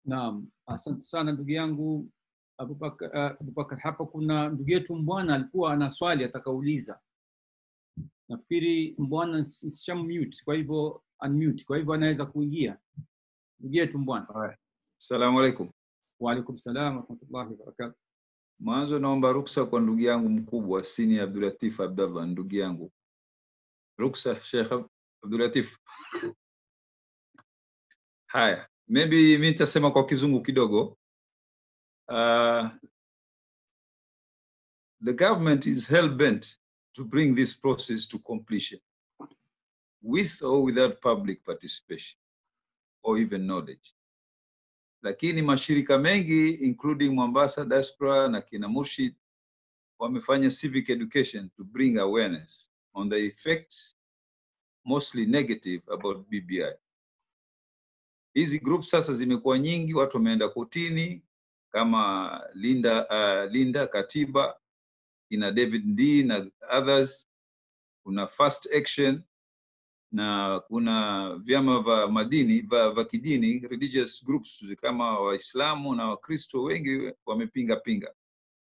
Naam, asante sana ndugu yangu Abubakar. Uh, Abubakar, hapa kuna ndugu yetu Mbwana alikuwa ana swali atakauliza. Nafikiri Mbwana sham mute, kwa hivyo unmute, kwa hivyo anaweza kuingia. Ndugu yetu Mbwana. Assalamu alaikum. Wa alaikum salam warahmatullahi wabarakatuh. Mwanzo naomba ruksa kwa ndugu yangu mkubwa Sini Abdulatif Abdallah, ndugu yangu. Ruksa Sheikh Abdulatif. Haya, maybe mi nitasema kwa kizungu kidogo. Uh, the government is hell bent to bring this process to completion with or without public participation or even knowledge. Lakini mashirika mengi including Mombasa Diaspora na kina Murshid wamefanya civic education to bring awareness on the effects mostly negative about BBI. Hizi groups sasa zimekuwa nyingi, watu wameenda kotini kama Linda, uh, Linda Katiba ina David D na others, kuna Fast Action na kuna vyama vya madini vya vya kidini religious groups kama Waislamu na Wakristo wengi wamepinga pinga.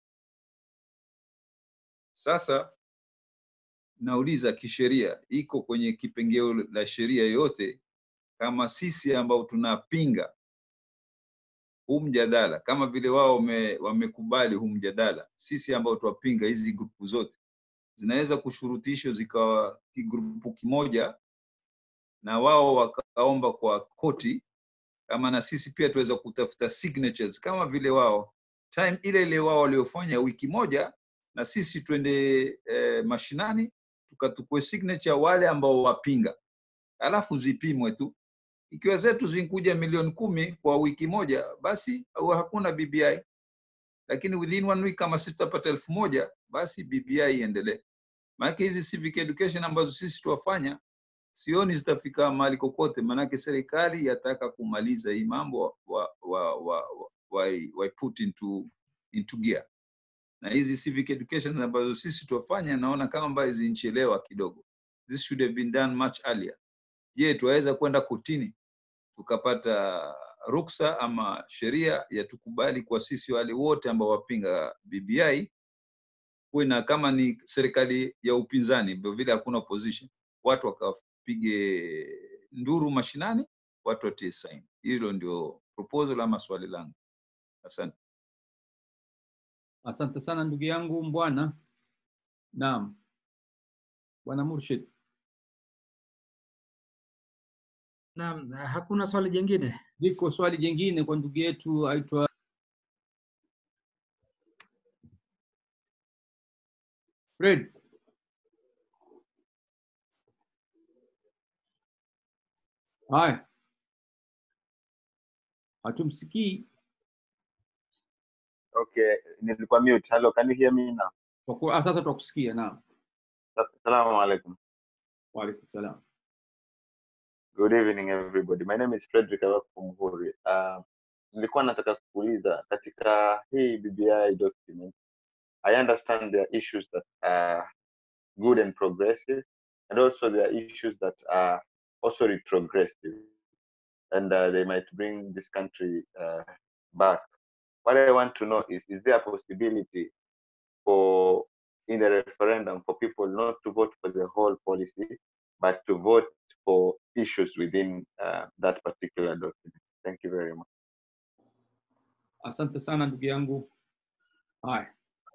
Sasa nauliza kisheria, iko kwenye kipengeo la sheria yoyote kama sisi ambao tunapinga huu mjadala kama vile wao wame, wamekubali huu mjadala, sisi ambao twapinga hizi grupu zote zinaweza kushurutishwa zikawa kigrupu kimoja na wao wakaomba kwa koti, kama na sisi pia tuweza kutafuta signatures kama vile wao time ile ile wao waliofanya wiki moja, na sisi twende eh, mashinani tukatukue signature wale ambao wapinga, alafu zipimwe tu ikiwa zetu zinkuja milioni kumi kwa wiki moja, basi au hakuna BBI. Lakini within one week kama sisi tutapata elfu moja basi BBI iendelee. Maanake hizi civic education ambazo sisi tuwafanya sioni zitafika mahali kokote, maanake serikali yataka kumaliza hii mambo wa, wa, wa, wa, wa, wa put into, into gear. Na hizi civic education ambazo sisi tuwafanya naona kama ambayo zinchelewa kidogo. This should have been done much earlier. Je, tuwaweza kwenda kotini tukapata ruksa ama sheria ya tukubali kwa sisi wale wote ambao wapinga BBI kuwe na kama ni serikali ya upinzani, ndio vile hakuna opposition, watu wakapige nduru mashinani, watu watie saini. Hilo ndio proposal ama swali langu. Asante. Asante sana ndugu yangu Mbwana. Naam, Bwana Murshid. Naam, hakuna swali jingine? Liko swali jingine kwa ndugu yetu aitwa Fred. Haya, hatumsikii. Okay, nilikuwa mute. Hello, can you hear me now? Kwa kuwa- ah, Sasa twakusikia. Naam, Assalamu alaikum. waalaikum salam. Good evening everybody. My name is Frederick Awaku Muhuri. Uh, nilikuwa nataka kuuliza katika hii BBI document, I understand there are issues that are good and progressive, and also there are issues that are also retrogressive, and uh, they might bring this country uh, back. What I want to know is, is there a possibility for in the referendum for people not to vote for the whole policy, but to vote for issues within uh, that particular document. Thank you very much. Asante sana ndugu yangu. Haya,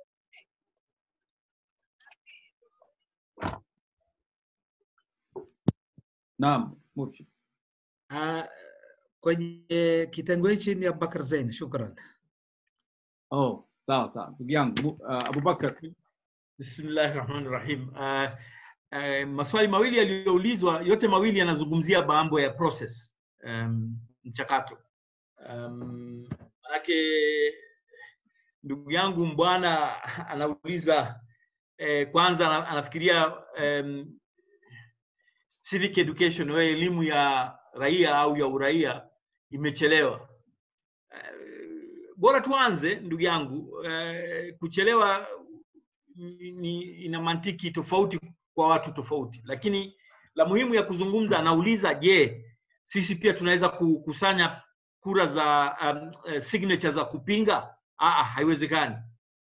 naam, Murshid. Uh, kwenye kitengo hichi ni Abubakar Zain, shukran. Oh, sawa sawa, ndugu yangu Mu- uh, Abubakar. Bismillahi rahmani rahim. Uh, uh, maswali mawili yaliyoulizwa, yote mawili yanazungumzia mambo ya process, um, mchakato. Um, manake ndugu yangu mbwana anauliza eh, kwanza ana- anafikiria um, civic education au elimu ya raia au ya uraia imechelewa. Eh, bora tuanze ndugu yangu, eh, kuchelewa ni, ni, ina mantiki tofauti kwa watu tofauti, lakini la muhimu ya kuzungumza, anauliza je, sisi pia tunaweza kukusanya kura za um, eh, signature za kupinga Aa, haiwezekani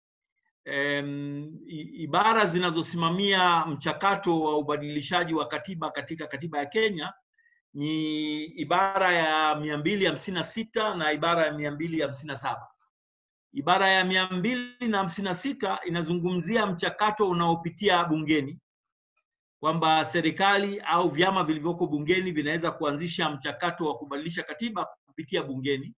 um, ibara zinazosimamia mchakato wa ubadilishaji wa katiba katika katiba ya Kenya ni ibara ya mia mbili hamsini na sita na ibara ya mia mbili hamsini na saba ibara ya mia mbili na hamsini na sita inazungumzia mchakato unaopitia bungeni kwamba serikali au vyama vilivyoko bungeni vinaweza kuanzisha mchakato wa kubadilisha katiba kupitia bungeni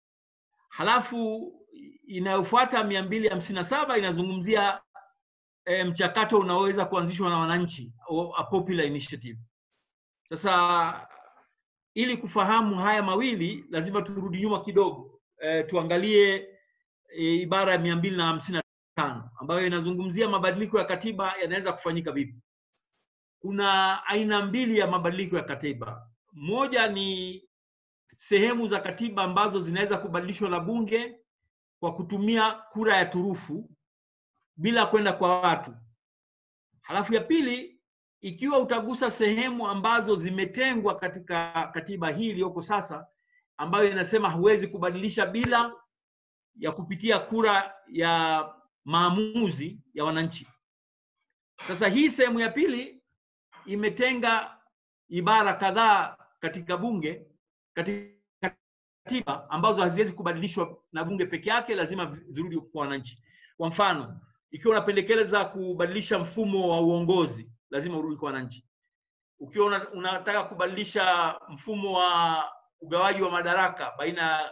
halafu inayofuata mia mbili hamsini na saba inazungumzia e, mchakato unaoweza kuanzishwa na wananchi a popular initiative sasa ili kufahamu haya mawili lazima turudi nyuma kidogo e, tuangalie e, ibara ya mia mbili na hamsini na tano ambayo inazungumzia mabadiliko ya katiba yanaweza kufanyika vipi kuna aina mbili ya mabadiliko ya katiba moja ni sehemu za katiba ambazo zinaweza kubadilishwa na bunge kwa kutumia kura ya turufu bila kwenda kwa watu halafu ya pili ikiwa utagusa sehemu ambazo zimetengwa katika katiba hii iliyoko sasa ambayo inasema huwezi kubadilisha bila ya kupitia kura ya maamuzi ya wananchi sasa hii sehemu ya pili imetenga ibara kadhaa katika bunge katika katiba ambazo haziwezi kubadilishwa na bunge peke yake lazima zirudi kwa wananchi kwa mfano ikiwa unapendekeza kubadilisha mfumo wa uongozi lazima urudi kwa wananchi ukiwa una, unataka kubadilisha mfumo wa ugawaji wa madaraka baina ya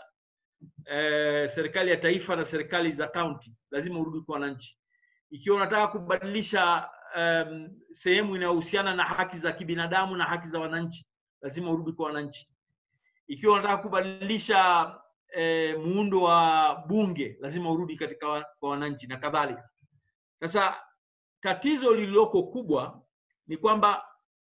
eh, serikali ya taifa na serikali za kaunti lazima urudi kwa wananchi ikiwa unataka kubadilisha um, sehemu inayohusiana na haki za kibinadamu na haki za wananchi lazima urudi kwa wananchi ikiwa unataka kubadilisha eh, muundo wa bunge lazima urudi katika wa, kwa wananchi na kadhalika sasa tatizo lililoko kubwa ni kwamba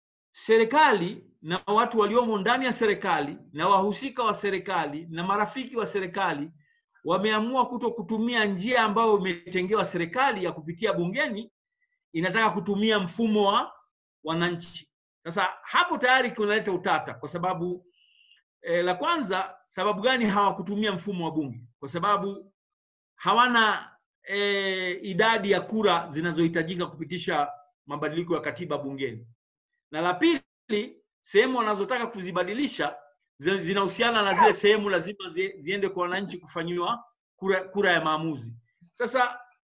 serikali na watu waliomo ndani ya serikali na wahusika wa serikali na marafiki wa serikali wameamua kuto kutumia njia ambayo imetengewa serikali ya kupitia bungeni inataka kutumia mfumo wa wananchi sasa hapo tayari kunaleta utata kwa sababu e, la kwanza sababu gani hawakutumia mfumo wa bunge kwa sababu hawana e, idadi ya kura zinazohitajika kupitisha mabadiliko ya katiba bungeni na la pili sehemu wanazotaka kuzibadilisha zinahusiana na zile sehemu lazima zi, ziende kwa wananchi kufanyiwa kura, kura ya maamuzi sasa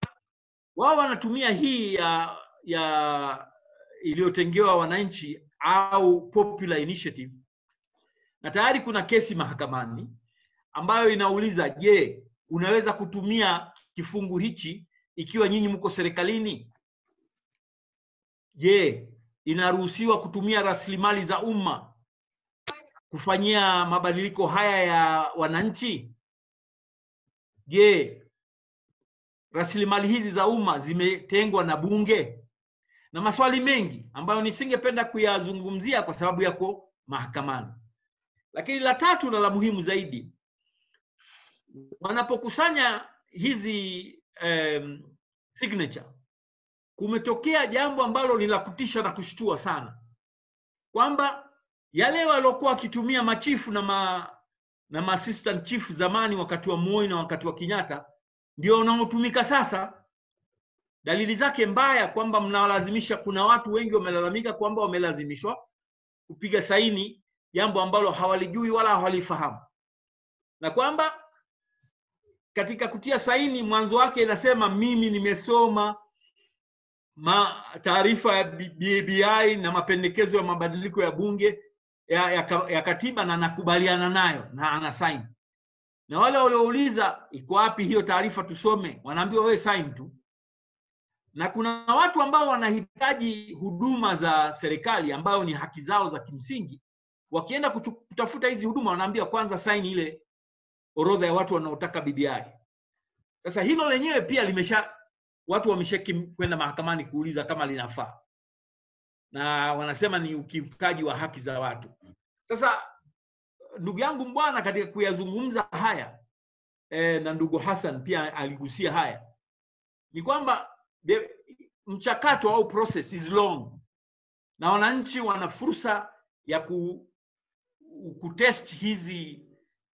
wao wanatumia hii ya ya iliyotengewa wananchi au popular initiative na tayari kuna kesi mahakamani ambayo inauliza je unaweza kutumia kifungu hichi ikiwa nyinyi mko serikalini je inaruhusiwa kutumia rasilimali za umma kufanyia mabadiliko haya ya wananchi je rasilimali hizi za umma zimetengwa na bunge na maswali mengi ambayo nisingependa kuyazungumzia kwa sababu yako mahakamani lakini la tatu na la muhimu zaidi wanapokusanya hizi um, signature kumetokea jambo ambalo ni la kutisha na kushtua sana kwamba yale waliokuwa wakitumia machifu na ma, na ma assistant chief zamani wakati wa Moi na wakati wa Kenyatta ndio wanaotumika sasa. Dalili zake mbaya kwamba mnawalazimisha, kuna watu wengi wamelalamika kwamba wamelazimishwa kupiga saini jambo ambalo hawalijui wala hawalifahamu, na kwamba katika kutia saini mwanzo wake inasema mimi nimesoma ma taarifa ya BBI na mapendekezo ya mabadiliko ya bunge ya, ya, ya katiba na nakubaliana nayo na ana sign. Na wale waliouliza iko wapi hiyo taarifa tusome, wanaambiwa wewe sign tu. Na kuna watu ambao wanahitaji huduma za serikali ambayo ni haki zao za kimsingi, wakienda kutafuta hizi huduma wanaambiwa kwanza sign ile orodha ya watu wanaotaka BBI. Sasa hilo lenyewe pia limesha watu wameshaki kwenda mahakamani kuuliza kama linafaa, na wanasema ni ukiukaji wa haki za watu. Sasa ndugu yangu Mbwana, katika kuyazungumza haya e, na ndugu Hassan pia aligusia haya, ni kwamba the, mchakato au process is long, na wananchi wana fursa ya ku, kutest hizi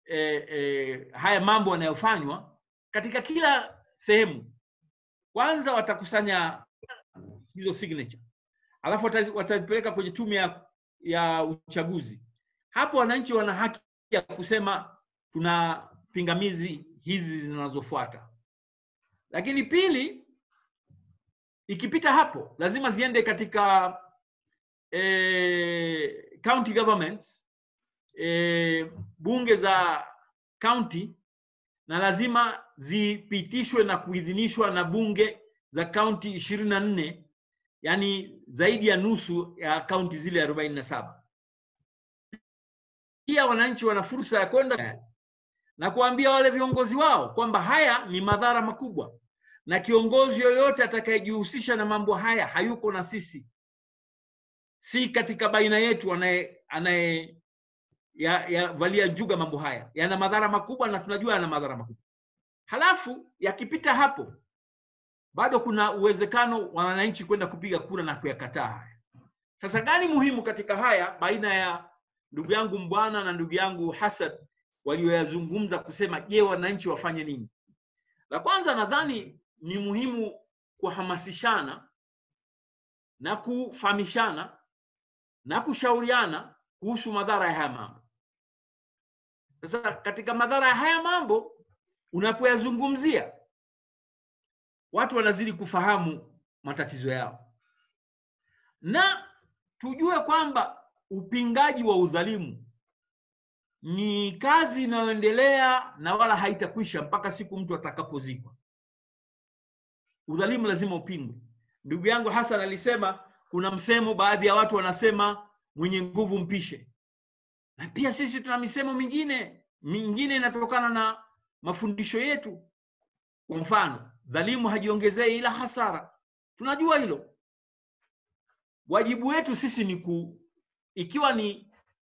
eh, eh, haya mambo yanayofanywa katika kila sehemu. Kwanza watakusanya hizo signature, alafu wata- watazipeleka kwenye tume ya, ya uchaguzi. Hapo wananchi wana haki ya kusema tuna pingamizi hizi zinazofuata. Lakini pili, ikipita hapo lazima ziende katika eh, county governments eh, bunge za county na lazima zipitishwe na kuidhinishwa na bunge za kaunti ishirini na nne yani zaidi ya nusu ya kaunti zile arobaini na saba pia wananchi wana fursa ya kwenda na kuambia wale viongozi wao kwamba haya ni madhara makubwa na kiongozi yoyote atakayejihusisha na mambo haya hayuko na sisi si katika baina yetu anaye anaye ya, ya valia njuga mambo haya yana madhara makubwa na tunajua yana madhara makubwa halafu yakipita hapo bado kuna uwezekano wa wananchi kwenda kupiga kura na kuyakataa haya sasa gani muhimu katika haya baina ya ndugu yangu mbwana na ndugu yangu hasan walioyazungumza kusema je wananchi wafanye nini la kwanza nadhani ni muhimu kuhamasishana na kufahamishana na kushauriana kuhusu madhara ya haya mambo sasa katika madhara ya haya mambo unapoyazungumzia watu wanazidi kufahamu matatizo yao na tujue kwamba upingaji wa udhalimu ni kazi inayoendelea na wala haitakwisha mpaka siku mtu atakapozikwa udhalimu lazima upingwe ndugu yangu hasan alisema kuna msemo baadhi ya watu wanasema mwenye nguvu mpishe na pia sisi tuna misemo mingine mingine inatokana na mafundisho yetu kwa mfano dhalimu hajiongezei ila hasara tunajua hilo wajibu wetu sisi ni ku ikiwa ni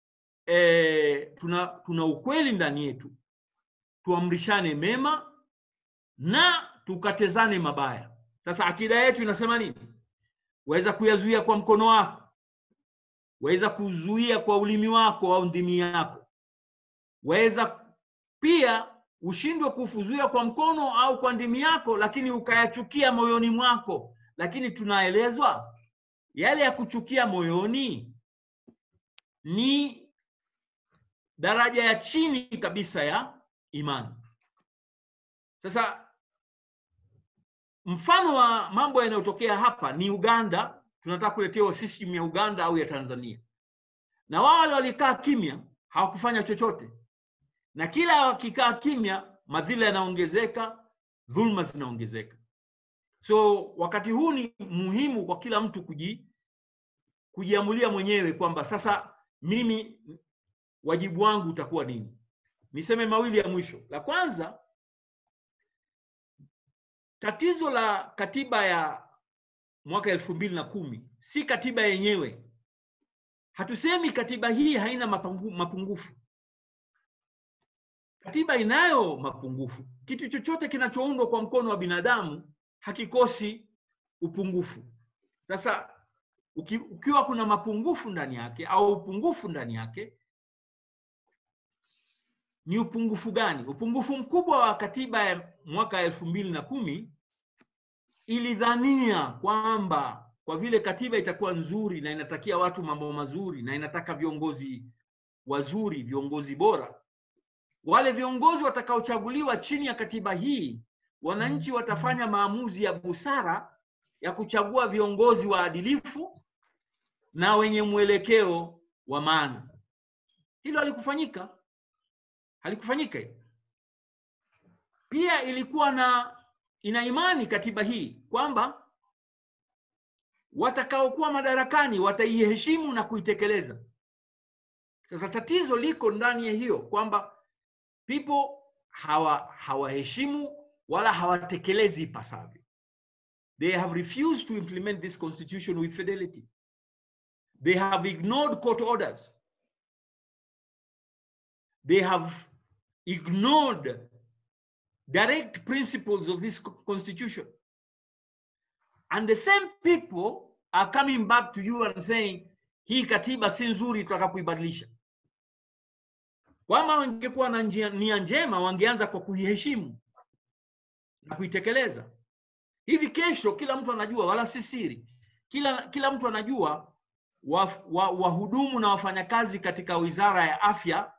e, tuna, tuna ukweli ndani yetu tuamrishane mema na tukatezane mabaya sasa akida yetu inasema nini waweza kuyazuia kwa mkono wako waweza kuzuia kwa ulimi wako au ndimi yako waweza pia ushindwe kufuzuia kwa mkono au kwa ndimi yako lakini ukayachukia moyoni mwako lakini tunaelezwa yale ya kuchukia moyoni ni daraja ya chini kabisa ya imani sasa mfano wa mambo yanayotokea hapa ni uganda tunataka kuletewa system ya uganda au ya tanzania na wao wale walikaa kimya hawakufanya chochote na kila wakikaa kimya madhila yanaongezeka dhulma zinaongezeka so wakati huu ni muhimu kwa kila mtu kuji kujiamulia mwenyewe kwamba sasa mimi wajibu wangu utakuwa nini niseme mawili ya mwisho la kwanza tatizo la katiba ya mwaka elfu mbili na kumi si katiba yenyewe hatusemi katiba hii haina mapungu, mapungufu katiba inayo mapungufu kitu chochote kinachoundwa kwa mkono wa binadamu hakikosi upungufu sasa uki, ukiwa kuna mapungufu ndani yake au upungufu ndani yake ni upungufu gani upungufu mkubwa wa katiba ya mwaka elfu mbili na kumi ilidhania kwamba kwa vile katiba itakuwa nzuri na inatakia watu mambo mazuri na inataka viongozi wazuri viongozi bora wale viongozi watakaochaguliwa chini ya katiba hii wananchi watafanya maamuzi ya busara ya kuchagua viongozi waadilifu na wenye mwelekeo wa maana hilo halikufanyika halikufanyika hilo pia ilikuwa na ina imani katiba hii kwamba watakaokuwa madarakani wataiheshimu na kuitekeleza sasa tatizo liko ndani ya hiyo kwamba people hawa hawaheshimu wala hawatekelezi ipasavyo they have refused to implement this constitution with fidelity they have ignored court orders they have ignored direct principles of this constitution and the same people are coming back to you and saying hii katiba si nzuri tutaka kuibadilisha Kama wangekuwa na njia- nia njema, wangeanza kwa kuiheshimu na kuitekeleza. Hivi kesho, kila mtu anajua, wala si siri, kila kila mtu anajua wahudumu wa, wahudumu na wafanyakazi katika wizara ya afya,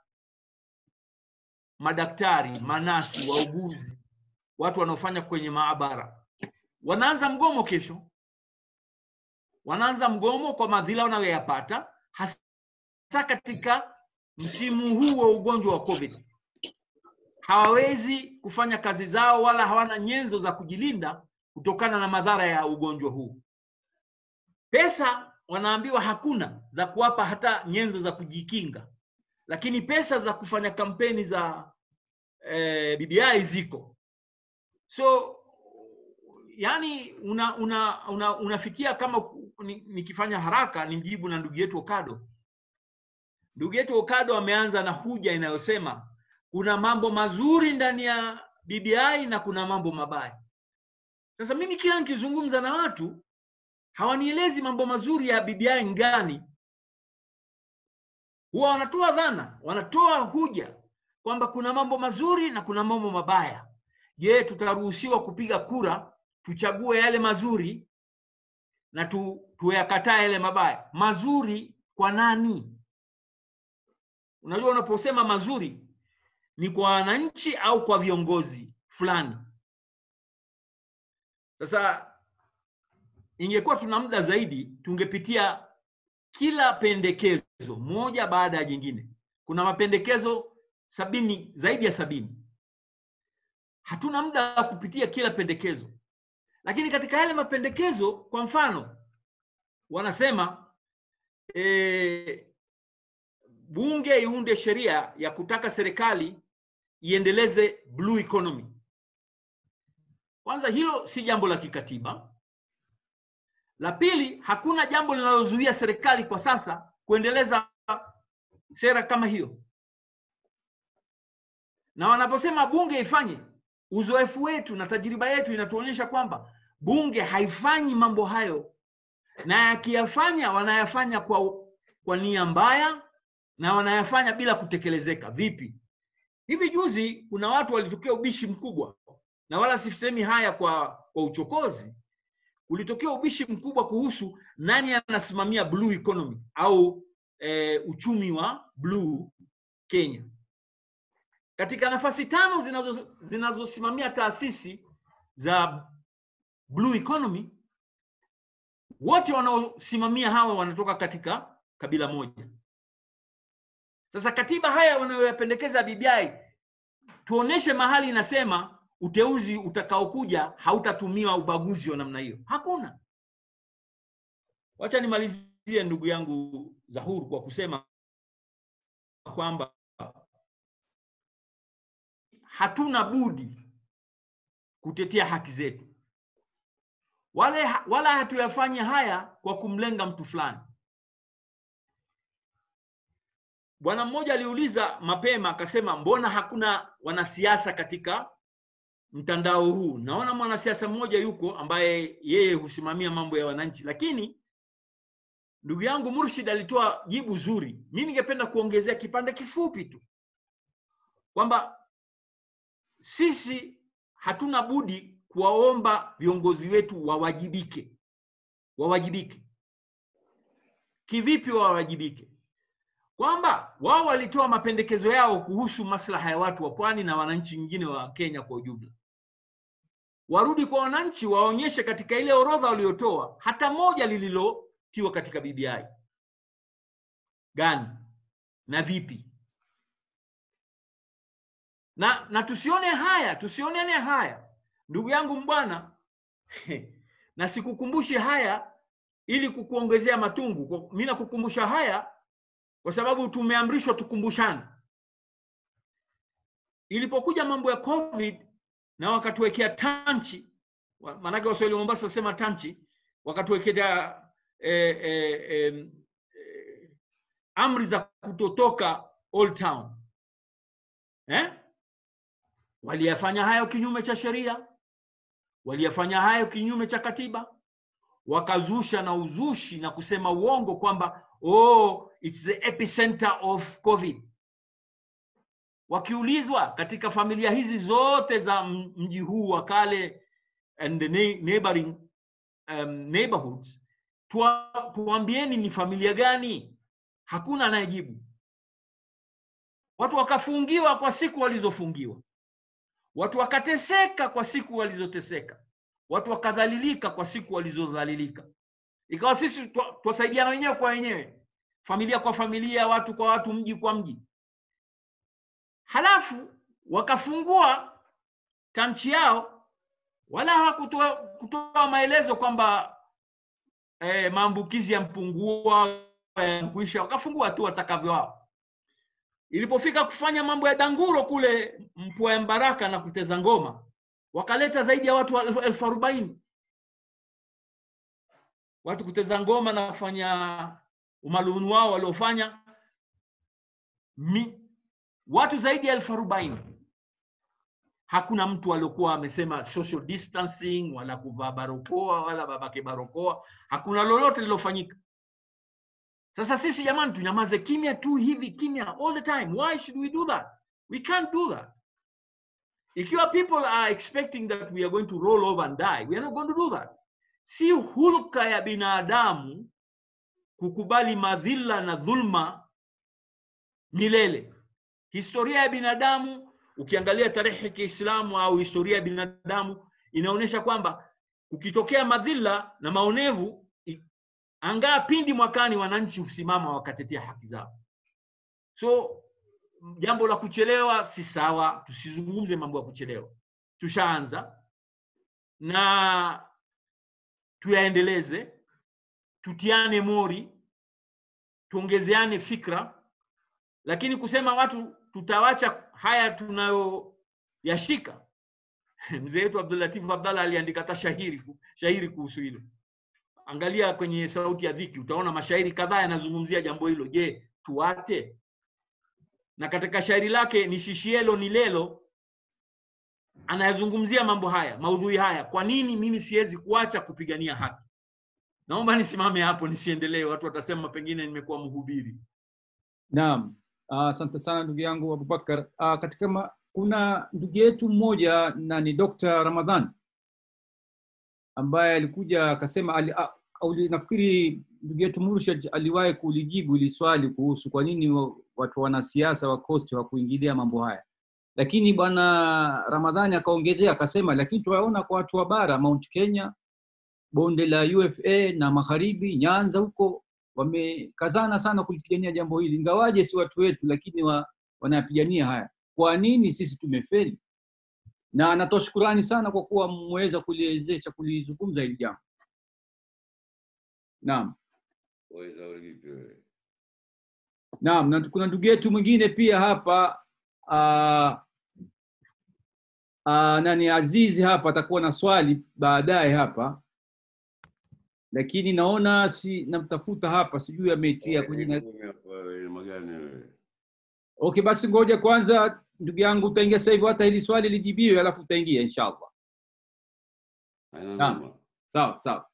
madaktari, manasi, wauguzi, watu wanaofanya kwenye maabara wanaanza mgomo kesho. Wanaanza mgomo kwa madhila wanayoyapata hasa katika msimu huu wa ugonjwa wa COVID. Hawawezi kufanya kazi zao wala hawana nyenzo za kujilinda kutokana na madhara ya ugonjwa huu. Pesa wanaambiwa hakuna za kuwapa hata nyenzo za kujikinga, lakini pesa za kufanya kampeni za eh, BBI ziko. So yani una, una, una, unafikia kama ku- ni- nikifanya haraka ni mjibu na ndugu yetu Okado. Ndugu yetu Okado ameanza na huja inayosema kuna mambo mazuri ndani ya BBI na kuna mambo mabaya. Sasa mimi kila nikizungumza na watu hawanielezi mambo mazuri ya BBI ngani, huwa wanatoa dhana, wanatoa huja kwamba kuna mambo mazuri na kuna mambo mabaya. Je, tutaruhusiwa kupiga kura tuchague yale mazuri na tu, tuyakataa yale mabaya? Mazuri kwa nani? Unajua, unaposema mazuri ni kwa wananchi au kwa viongozi fulani. Sasa ingekuwa tuna muda zaidi, tungepitia kila pendekezo moja baada ya jingine. Kuna mapendekezo sabini, zaidi ya sabini. Hatuna muda wa kupitia kila pendekezo, lakini katika yale mapendekezo, kwa mfano, wanasema e, bunge iunde sheria ya kutaka serikali iendeleze blue economy. Kwanza hilo si jambo la kikatiba. La pili, hakuna jambo linalozuia serikali kwa sasa kuendeleza sera kama hiyo, na wanaposema bunge ifanye, uzoefu wetu na tajriba yetu inatuonyesha kwamba bunge haifanyi mambo hayo, na yakiyafanya wanayafanya kwa, kwa nia mbaya na wanayafanya bila kutekelezeka. Vipi? Hivi juzi kuna watu walitokea ubishi mkubwa, na wala sisemi haya kwa, kwa uchokozi. Kulitokea ubishi mkubwa kuhusu nani anasimamia blue economy au e, uchumi wa blue Kenya. Katika nafasi tano zinazo zinazosimamia taasisi za blue economy, wote wanaosimamia hawa wanatoka katika kabila moja. Sasa katiba haya wanayoyapendekeza BBI, tuoneshe mahali inasema uteuzi utakaokuja hautatumiwa ubaguzi wa namna hiyo. Hakuna. Wacha nimalizie ndugu yangu Zahur kwa kusema kwamba hatuna budi kutetea haki zetu, wale wala hatuyafanyi haya kwa kumlenga mtu fulani. Bwana mmoja aliuliza mapema akasema, mbona hakuna wanasiasa katika mtandao huu? Naona mwanasiasa mmoja yuko ambaye yeye husimamia mambo ya wananchi, lakini ndugu yangu Murshid alitoa jibu zuri. Mimi ningependa kuongezea kipande kifupi tu kwamba sisi hatuna budi kuwaomba viongozi wetu wawajibike. Wawajibike kivipi? Wawajibike kwamba wao walitoa mapendekezo yao kuhusu maslaha ya watu wa pwani na wananchi wengine wa Kenya kwa ujumla. Warudi kwa wananchi, waonyeshe katika ile orodha waliotoa hata moja lililotiwa katika BBI gani na vipi, na na tusione haya, tusionene haya, ndugu yangu mbwana na sikukumbushe haya ili kukuongezea matungu. Mimi nakukumbusha haya kwa sababu tumeamrishwa tukumbushane. Ilipokuja mambo ya COVID na wakatuwekea tanchi, maanake Waswahili wa Mombasa sema tanchi, wakatuwekea eh, eh, eh, eh, amri za kutotoka Old Town eh? Waliyafanya hayo kinyume cha sheria, waliyafanya hayo kinyume cha katiba, wakazusha na uzushi na kusema uongo kwamba oh, it's the epicenter of COVID. wakiulizwa katika familia hizi zote za m- mji huu wa kale and the nei- neighboring um, neighborhoods tuwa, tuambieni ni familia gani hakuna anayejibu watu wakafungiwa kwa siku walizofungiwa watu wakateseka kwa siku walizoteseka watu wakadhalilika kwa siku walizodhalilika ikawa sisi twa- twasaidiana wenyewe kwa wenyewe familia kwa familia watu kwa watu mji kwa mji halafu wakafungua tanchi yao wala hawakutoa kutoa maelezo kwamba eh, maambukizi yampungua kuisha wakafungua tu watakavyo wao ilipofika kufanya mambo ya danguro kule mpua ya mbaraka na kuteza ngoma wakaleta zaidi ya watu elfu- elfu arobaini watu kuteza ngoma na kufanya umaluni wao waliofanya Mi- watu zaidi ya elfu arobaini hakuna mtu aliokuwa amesema social distancing wala kuvaa barokoa wala babake barokoa hakuna lolote lilofanyika sasa sisi jamani tunyamaze kimya tu hivi kimya all the time why should we do that we can't do that ikiwa people are expecting that we are going to roll over and die we are not going to do that si hulka ya binadamu kukubali madhila na dhulma milele historia ya binadamu ukiangalia tarehe ya kiislamu au historia ya binadamu inaonyesha kwamba ukitokea madhila na maonevu i- angaa pindi mwakani wananchi husimama wakatetea haki zao so jambo la kuchelewa si sawa tusizungumze mambo ya kuchelewa tushaanza na tuyaendeleze tutiane mori tuongezeane fikra lakini kusema watu tutawacha haya tunayoyashika mzee wetu abdulatif abdallah aliandika hata shahiri shahiri kuhusu hilo angalia kwenye sauti ya dhiki utaona mashairi kadhaa yanazungumzia jambo hilo je tuate na katika shairi lake ni shishielo ni lelo anayazungumzia mambo haya maudhui haya kwa nini mimi siwezi kuacha kupigania haki naomba nisimame hapo nisiendelee watu watasema pengine nimekuwa mhubiri Naam, Ah, asante sana ndugu yangu Abubakar. Ah, katika ma, kuna ndugu yetu mmoja na ni Dr. Ramadhan ambaye alikuja akasema ali, ah, auli, nafikiri ndugu yetu Murshid aliwahi kulijibu ili swali kuhusu kwa nini wa- watu wanasiasa wa Coast hawakuingilia mambo haya, lakini bwana Ramadhani akaongezea akasema, lakini tunaona kwa watu wa bara Mount Kenya, bonde la UFA na magharibi, Nyanza huko wamekazana sana kulipigania jambo hili, ingawaje si watu wetu, lakini wa, wanapigania haya. Kwa nini sisi tumefeli? Na anatoa shukurani sana kwa kuwa mmeweza kuliwezesha kulizungumza hili jambo. Naam, waweza uri vipi wewe? naam, na kuna ndugu yetu mwingine pia hapa uh, uh, nani Azizi hapa atakuwa na swali baadaye hapa, lakini naona si namtafuta hapa, sijui ameitia kwenye na- Wewe, wewe, ni magani wewe? Okay, basi ngoja kwanza, ndugu yangu, utaingia sasa hivi, hata hili swali lijibiwe, alafu utaingia inshallah. Haina Naam. noma. Sawa sawa.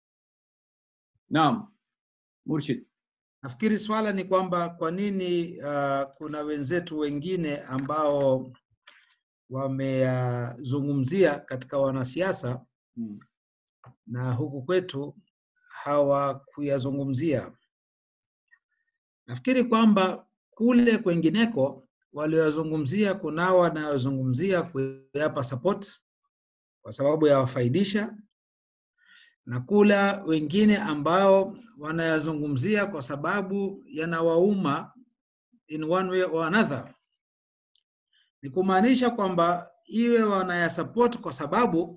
Naam, Murshid. Nafikiri swala ni kwamba kwa nini uh, kuna wenzetu wengine ambao wameyazungumzia katika wanasiasa Mm. na huku kwetu hawakuyazungumzia. Nafikiri kwamba kule kwengineko walioyazungumzia, kunao wanayozungumzia kuyapa support kwa sababu yawafaidisha, na kula wengine ambao wanayazungumzia kwa sababu yanawauma in one way or another. Ni kumaanisha kwamba iwe wanayasupport kwa sababu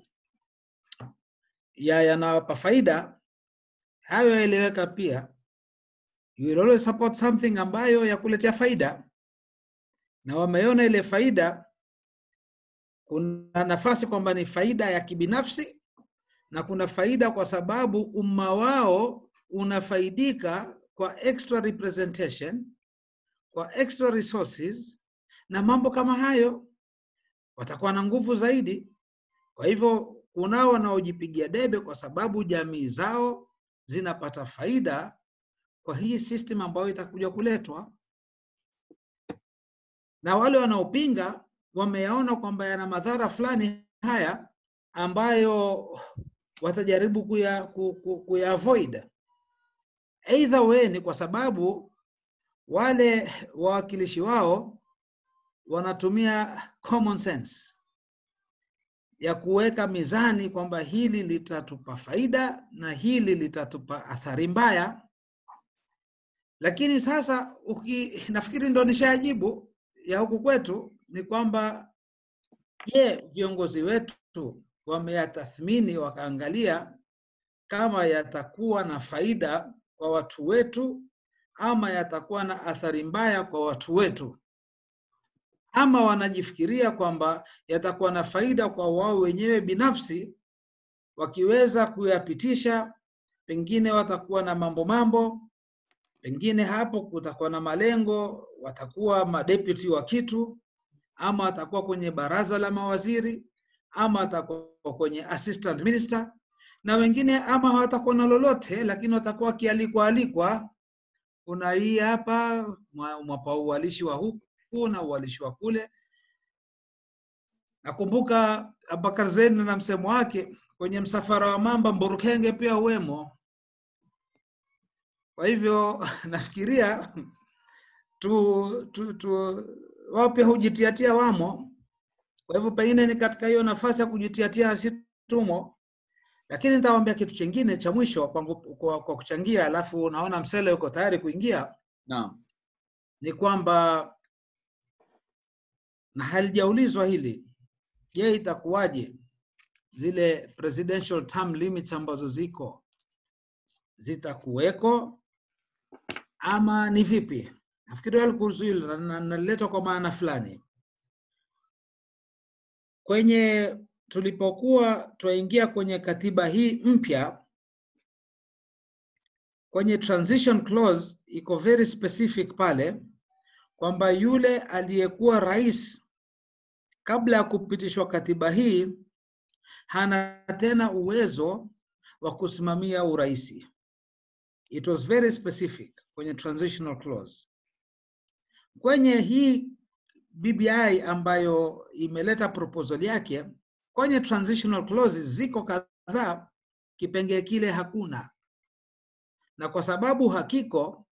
ya yanawapa faida, hayo yaeleweka pia. You will always support something ambayo yakuletea faida, na wameona ile faida, kuna nafasi kwamba ni faida ya kibinafsi na kuna faida kwa sababu umma wao unafaidika kwa extra representation, kwa extra resources na mambo kama hayo, watakuwa na nguvu zaidi. Kwa hivyo kunao wanaojipigia debe kwa sababu jamii zao zinapata faida kwa hii system ambayo itakuja kuletwa. na wale wanaopinga wameyaona kwamba yana madhara fulani haya ambayo watajaribu kuya, ku, ku, kuya avoid. Either way ni kwa sababu wale wawakilishi wao wanatumia common sense ya kuweka mizani kwamba hili litatupa faida na hili litatupa athari mbaya. Lakini sasa uki, nafikiri ndo nishajibu ya huku kwetu ni kwamba je, viongozi wetu wameyatathmini wakaangalia kama yatakuwa na faida kwa watu wetu ama yatakuwa na athari mbaya kwa watu wetu, ama wanajifikiria kwamba yatakuwa na faida kwa wao wenyewe binafsi, wakiweza kuyapitisha, pengine watakuwa na mambo mambo, pengine hapo kutakuwa na malengo, watakuwa madeputy wa kitu, ama watakuwa kwenye baraza la mawaziri, ama watakuwa kwenye assistant minister, na wengine ama hawatakuwa na lolote, lakini watakuwa wakialikwa alikwa kuna hii hapa mwapa uwalishi wa huku na uwalishi wa kule. Nakumbuka Abubakar Zeni na msemo wake kwenye msafara wa mamba Mburukenge pia uwemo. Kwa hivyo nafikiria tu, tu, tu wao pia hujitiatia wamo. Kwa hivyo pengine ni katika hiyo nafasi ya kujitiatia na si tumo, lakini nitawaambia kitu chingine cha mwisho kwa, kwa, kwa kuchangia, alafu naona Msele yuko tayari kuingia, Naam. ni kwamba na halijaulizwa hili, je, itakuwaje zile presidential term limits ambazo ziko zitakuweko ama ni vipi? Nafikiri wali kuhusu hilo na- na- naliletwa kwa maana fulani kwenye tulipokuwa twaingia kwenye katiba hii mpya kwenye transition clause iko very specific pale kwamba yule aliyekuwa rais kabla ya kupitishwa katiba hii hana tena uwezo wa kusimamia uraisi. It was very specific kwenye transitional clause. Kwenye hii BBI ambayo imeleta proposal yake, kwenye transitional clauses ziko kadhaa, kipengee kile hakuna, na kwa sababu hakiko,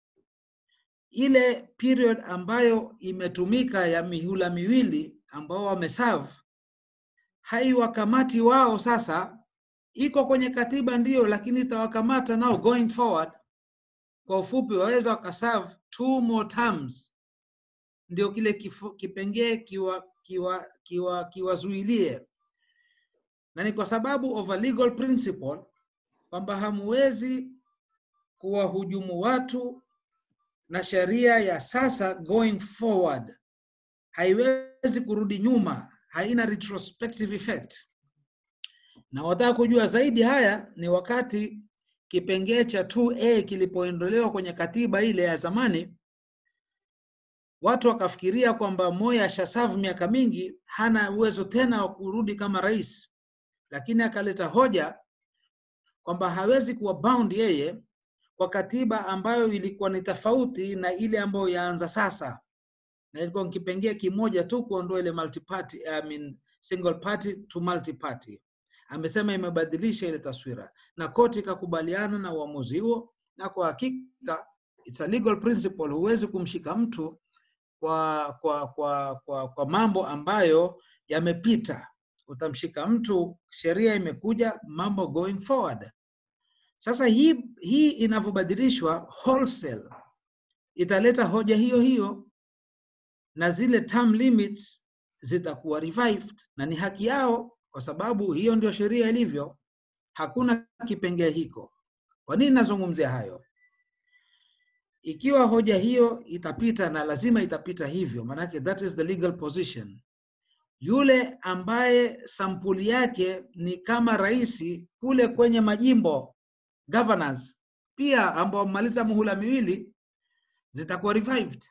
ile period ambayo imetumika ya mihula miwili ambao wameserve haiwakamati wao sasa, iko kwenye katiba ndio, lakini itawakamata nao going forward. Kwa ufupi, waweza wakaserve two more terms, ndio kile kifu- kipengee kiwa kiwa kiwa kiwazuilie, na ni kwa sababu of a legal principle kwamba hamuwezi kuwahujumu watu na sheria ya sasa going forward haiwezi kurudi nyuma, haina retrospective effect. Na wataka kujua zaidi haya ni wakati kipengee cha 2A kilipoondolewa kwenye katiba ile ya zamani, watu wakafikiria kwamba Moi ashasavu miaka mingi, hana uwezo tena wa kurudi kama rais, lakini akaleta hoja kwamba hawezi kuwa bound yeye kwa katiba ambayo ilikuwa ni tofauti na ile ambayo yaanza sasa na ilikuwa ni kipengee kimoja tu kuondoa ile multi party, I mean, single party to multi party. Amesema imebadilisha ile taswira na koti ikakubaliana na uamuzi huo, na kwa hakika it's a legal principle. Huwezi kumshika mtu kwa, kwa, kwa, kwa, kwa mambo ambayo yamepita. Utamshika mtu, sheria imekuja, mambo going forward. Sasa hii, hii inavyobadilishwa wholesale italeta hoja hiyo hiyo na zile term limits zitakuwa revived na ni haki yao, kwa sababu hiyo ndio sheria ilivyo. Hakuna kipengee hiko. Kwa nini nazungumzia hayo? Ikiwa hoja hiyo itapita, na lazima itapita hivyo, maanake that is the legal position, yule ambaye sampuli yake ni kama rais kule kwenye majimbo governors, pia ambao wamemaliza muhula miwili zitakuwa revived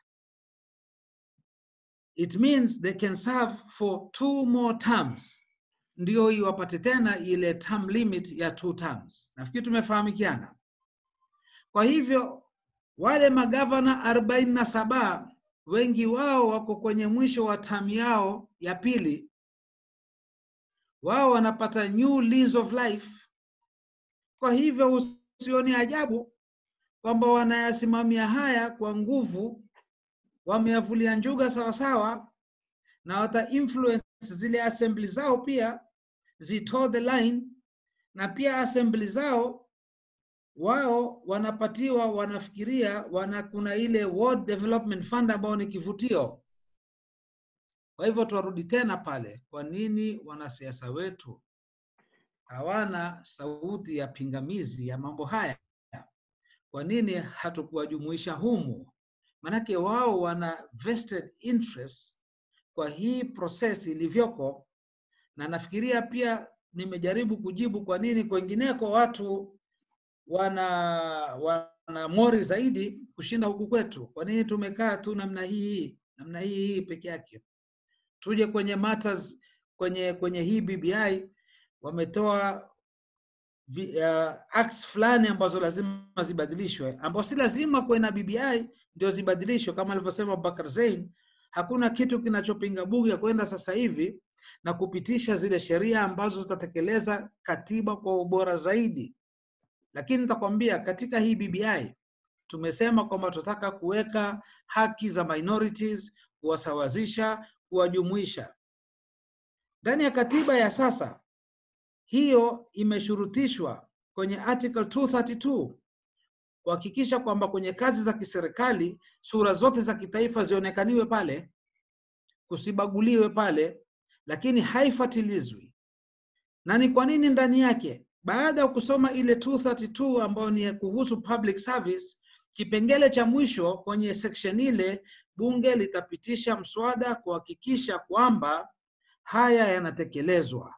it means they can serve for two more terms, ndio iwapate tena ile term limit ya two terms. Nafikiri tumefahamikiana. Kwa hivyo wale magavana arobaini na saba wengi wao wako kwenye mwisho wa tamu yao ya pili, wao wanapata new lease of life. Kwa hivyo usioni ajabu kwamba wanayasimamia haya kwa nguvu, wameyavulia njuga sawasawa, na wata influence zile assembly zao pia zitoe the line, na pia assembly zao wao wanapatiwa, wanafikiria wana kuna ile World Development Fund ambao ni kivutio. Kwa hivyo tuwarudi tena pale, kwa nini wanasiasa wetu hawana sauti ya pingamizi ya mambo haya? Kwa nini hatukuwajumuisha humu? Manake wao wana vested interest kwa hii process ilivyoko, na nafikiria pia nimejaribu kujibu kwa nini kwengineko watu wana wana mori zaidi kushinda huku kwetu. Kwa nini tumekaa tu namna hii namna hii hii peke yake? Tuje kwenye matters, kwenye kwenye hii BBI wametoa vi- uh, acts fulani ambazo lazima zibadilishwe, ambao si lazima kuwe na BBI ndio zibadilishwe. Kama alivyosema Bakar Zein, hakuna kitu kinachopinga bunge kwenda sasa hivi na kupitisha zile sheria ambazo zitatekeleza katiba kwa ubora zaidi. Lakini nitakwambia katika hii BBI tumesema kwamba tunataka kuweka haki za minorities, kuwasawazisha, kuwajumuisha ndani ya katiba ya sasa. Hiyo imeshurutishwa kwenye article 232 kuhakikisha kwamba kwenye kazi za kiserikali sura zote za kitaifa zionekaniwe pale, kusibaguliwe pale, lakini haifatilizwi. Na ni kwa nini ndani yake? Baada ya kusoma ile 232 ambayo ni ya kuhusu public service, kipengele cha mwisho kwenye section ile, bunge litapitisha mswada kuhakikisha kwamba haya yanatekelezwa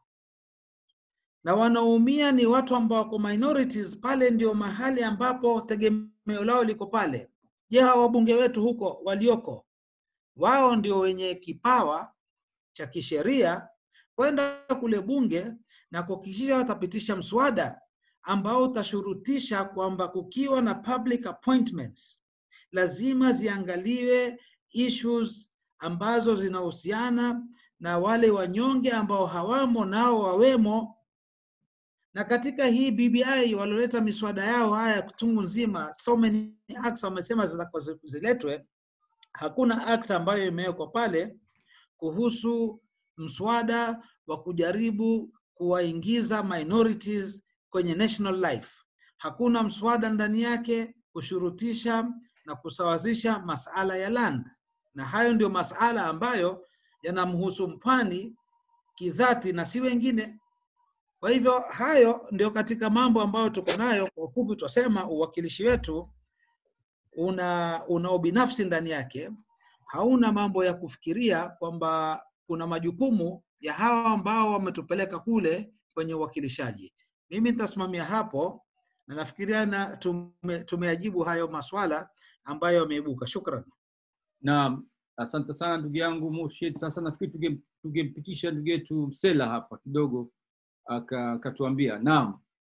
na wanaoumia ni watu ambao wako minorities. Pale ndio mahali ambapo tegemeo lao liko pale. Je, hawa wabunge wetu huko walioko, wao ndio wenye kipawa cha kisheria kwenda kule bunge na kuhakikisha watapitisha mswada ambao utashurutisha kwamba kukiwa na public appointments lazima ziangaliwe issues ambazo zinahusiana na wale wanyonge ambao hawamo nao wawemo na katika hii BBI walioleta miswada yao haya kutungu nzima, so many acts wamesema zitakuwa zi- ziletwe. Hakuna act ambayo imewekwa pale kuhusu mswada wa kujaribu kuwaingiza minorities kwenye national life. Hakuna mswada ndani yake kushurutisha na kusawazisha masala ya land, na hayo ndio masala ambayo yanamhusu mpwani kidhati na si wengine. Kwa hivyo hayo ndio katika mambo ambayo tuko nayo. Kwa ufupi, twasema uwakilishi wetu una una ubinafsi ndani yake, hauna mambo ya kufikiria kwamba kuna majukumu ya hawa ambao wametupeleka kule kwenye uwakilishaji. Mimi nitasimamia hapo na nafikiria na tume, tumeajibu hayo maswala ambayo yameibuka. Shukran. Naam, asante sana ndugu yangu Murshid. Sasa nafikiri tunge- tungempitisha ndugu yetu Msela hapa kidogo aka- akatuambia. Naam,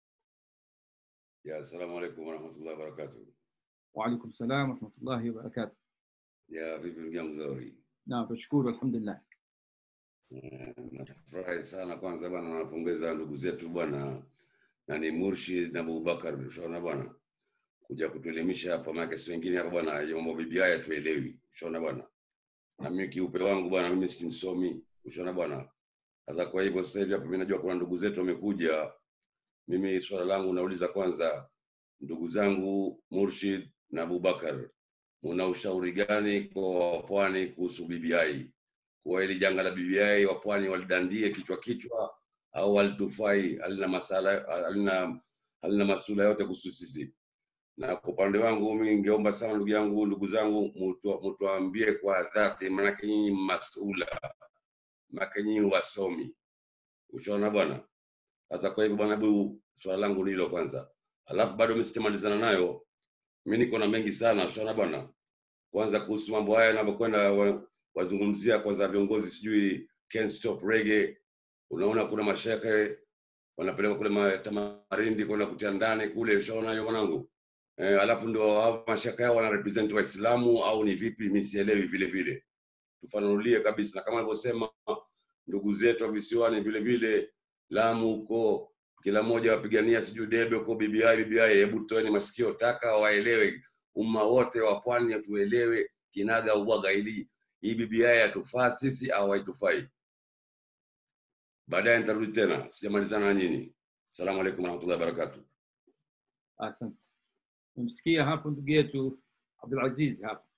Ya, assalamu alaikum warahmatullahi wabarakatuh. waalaikum salam warahmatullahi wabarakatuh. Ya, vipi ndugu yangu Zauri? Naam, tunashukuru alhamdulillah. Eh, Nafurahi sana kwanza bwana, nawapongeza ndugu zetu bwana nani Murshid na Abubakar, ushaona bwana, kuja kutuelimisha hapa, maana si wengine hapa bwana, ya mambo bibi haya tuelewi, ushaona bwana. Na mimi kiupe wangu bwana, mimi si msomi, ushaona bwana. Sasa kwa hivyo sasa hivi hapa mimi najua kuna ndugu zetu wamekuja. Mimi swala langu nauliza kwanza, ndugu zangu Murshid na Abubakar, muna ushauri gani kwa wapwani kuhusu BBI? Kuwa hili janga la BBI wapwani walidandie kichwa kichwa au walitufai, halina masala, halina, halina masula yote kuhusu sisi. Na kwa upande wangu mimi ningeomba sana ndugu yangu, ndugu zangu, mutu- mutuambie kwa dhati, maanake nyinyi masula, maanake nyinyi wasomi, ushaona bwana. Sasa kwa hivyo bwana, hebu swala langu ni hilo kwanza, alafu bado mimi sitamalizana nayo. Mimi niko na mengi sana, ushaona bwana. Kwanza kuhusu mambo haya yanavyokwenda, wa- wazungumzia kwanza viongozi, sijui Can't Stop Reggae. Unaona kuna mashehe wanapelekwa kule ma- Tamarindi kwenda kutia ndani kule, ushaona hiyo mwanangu. eh, alafu ndo hao mashaka yao wana represent Waislamu au ni vipi? Mimi sielewi vile vile, tufanulie kabisa, na kama alivyosema ndugu zetu wa visiwani vile vile Lamu huko, kila mmoja wapigania sijui debe huko BBI BBI. Hebu toeni masikio taka waelewe, umma wote wa pwani tuelewe kinaga ubwaga, ili hii BBI yatufaa sisi au haitufai. Baadaye nitarudi tena, sijamalizana na nyinyi. Asalamu alaikum warahmatullahi wabarakatuh. Asante. Umsikia hapo ndugu yetu Abdulaziz hapo.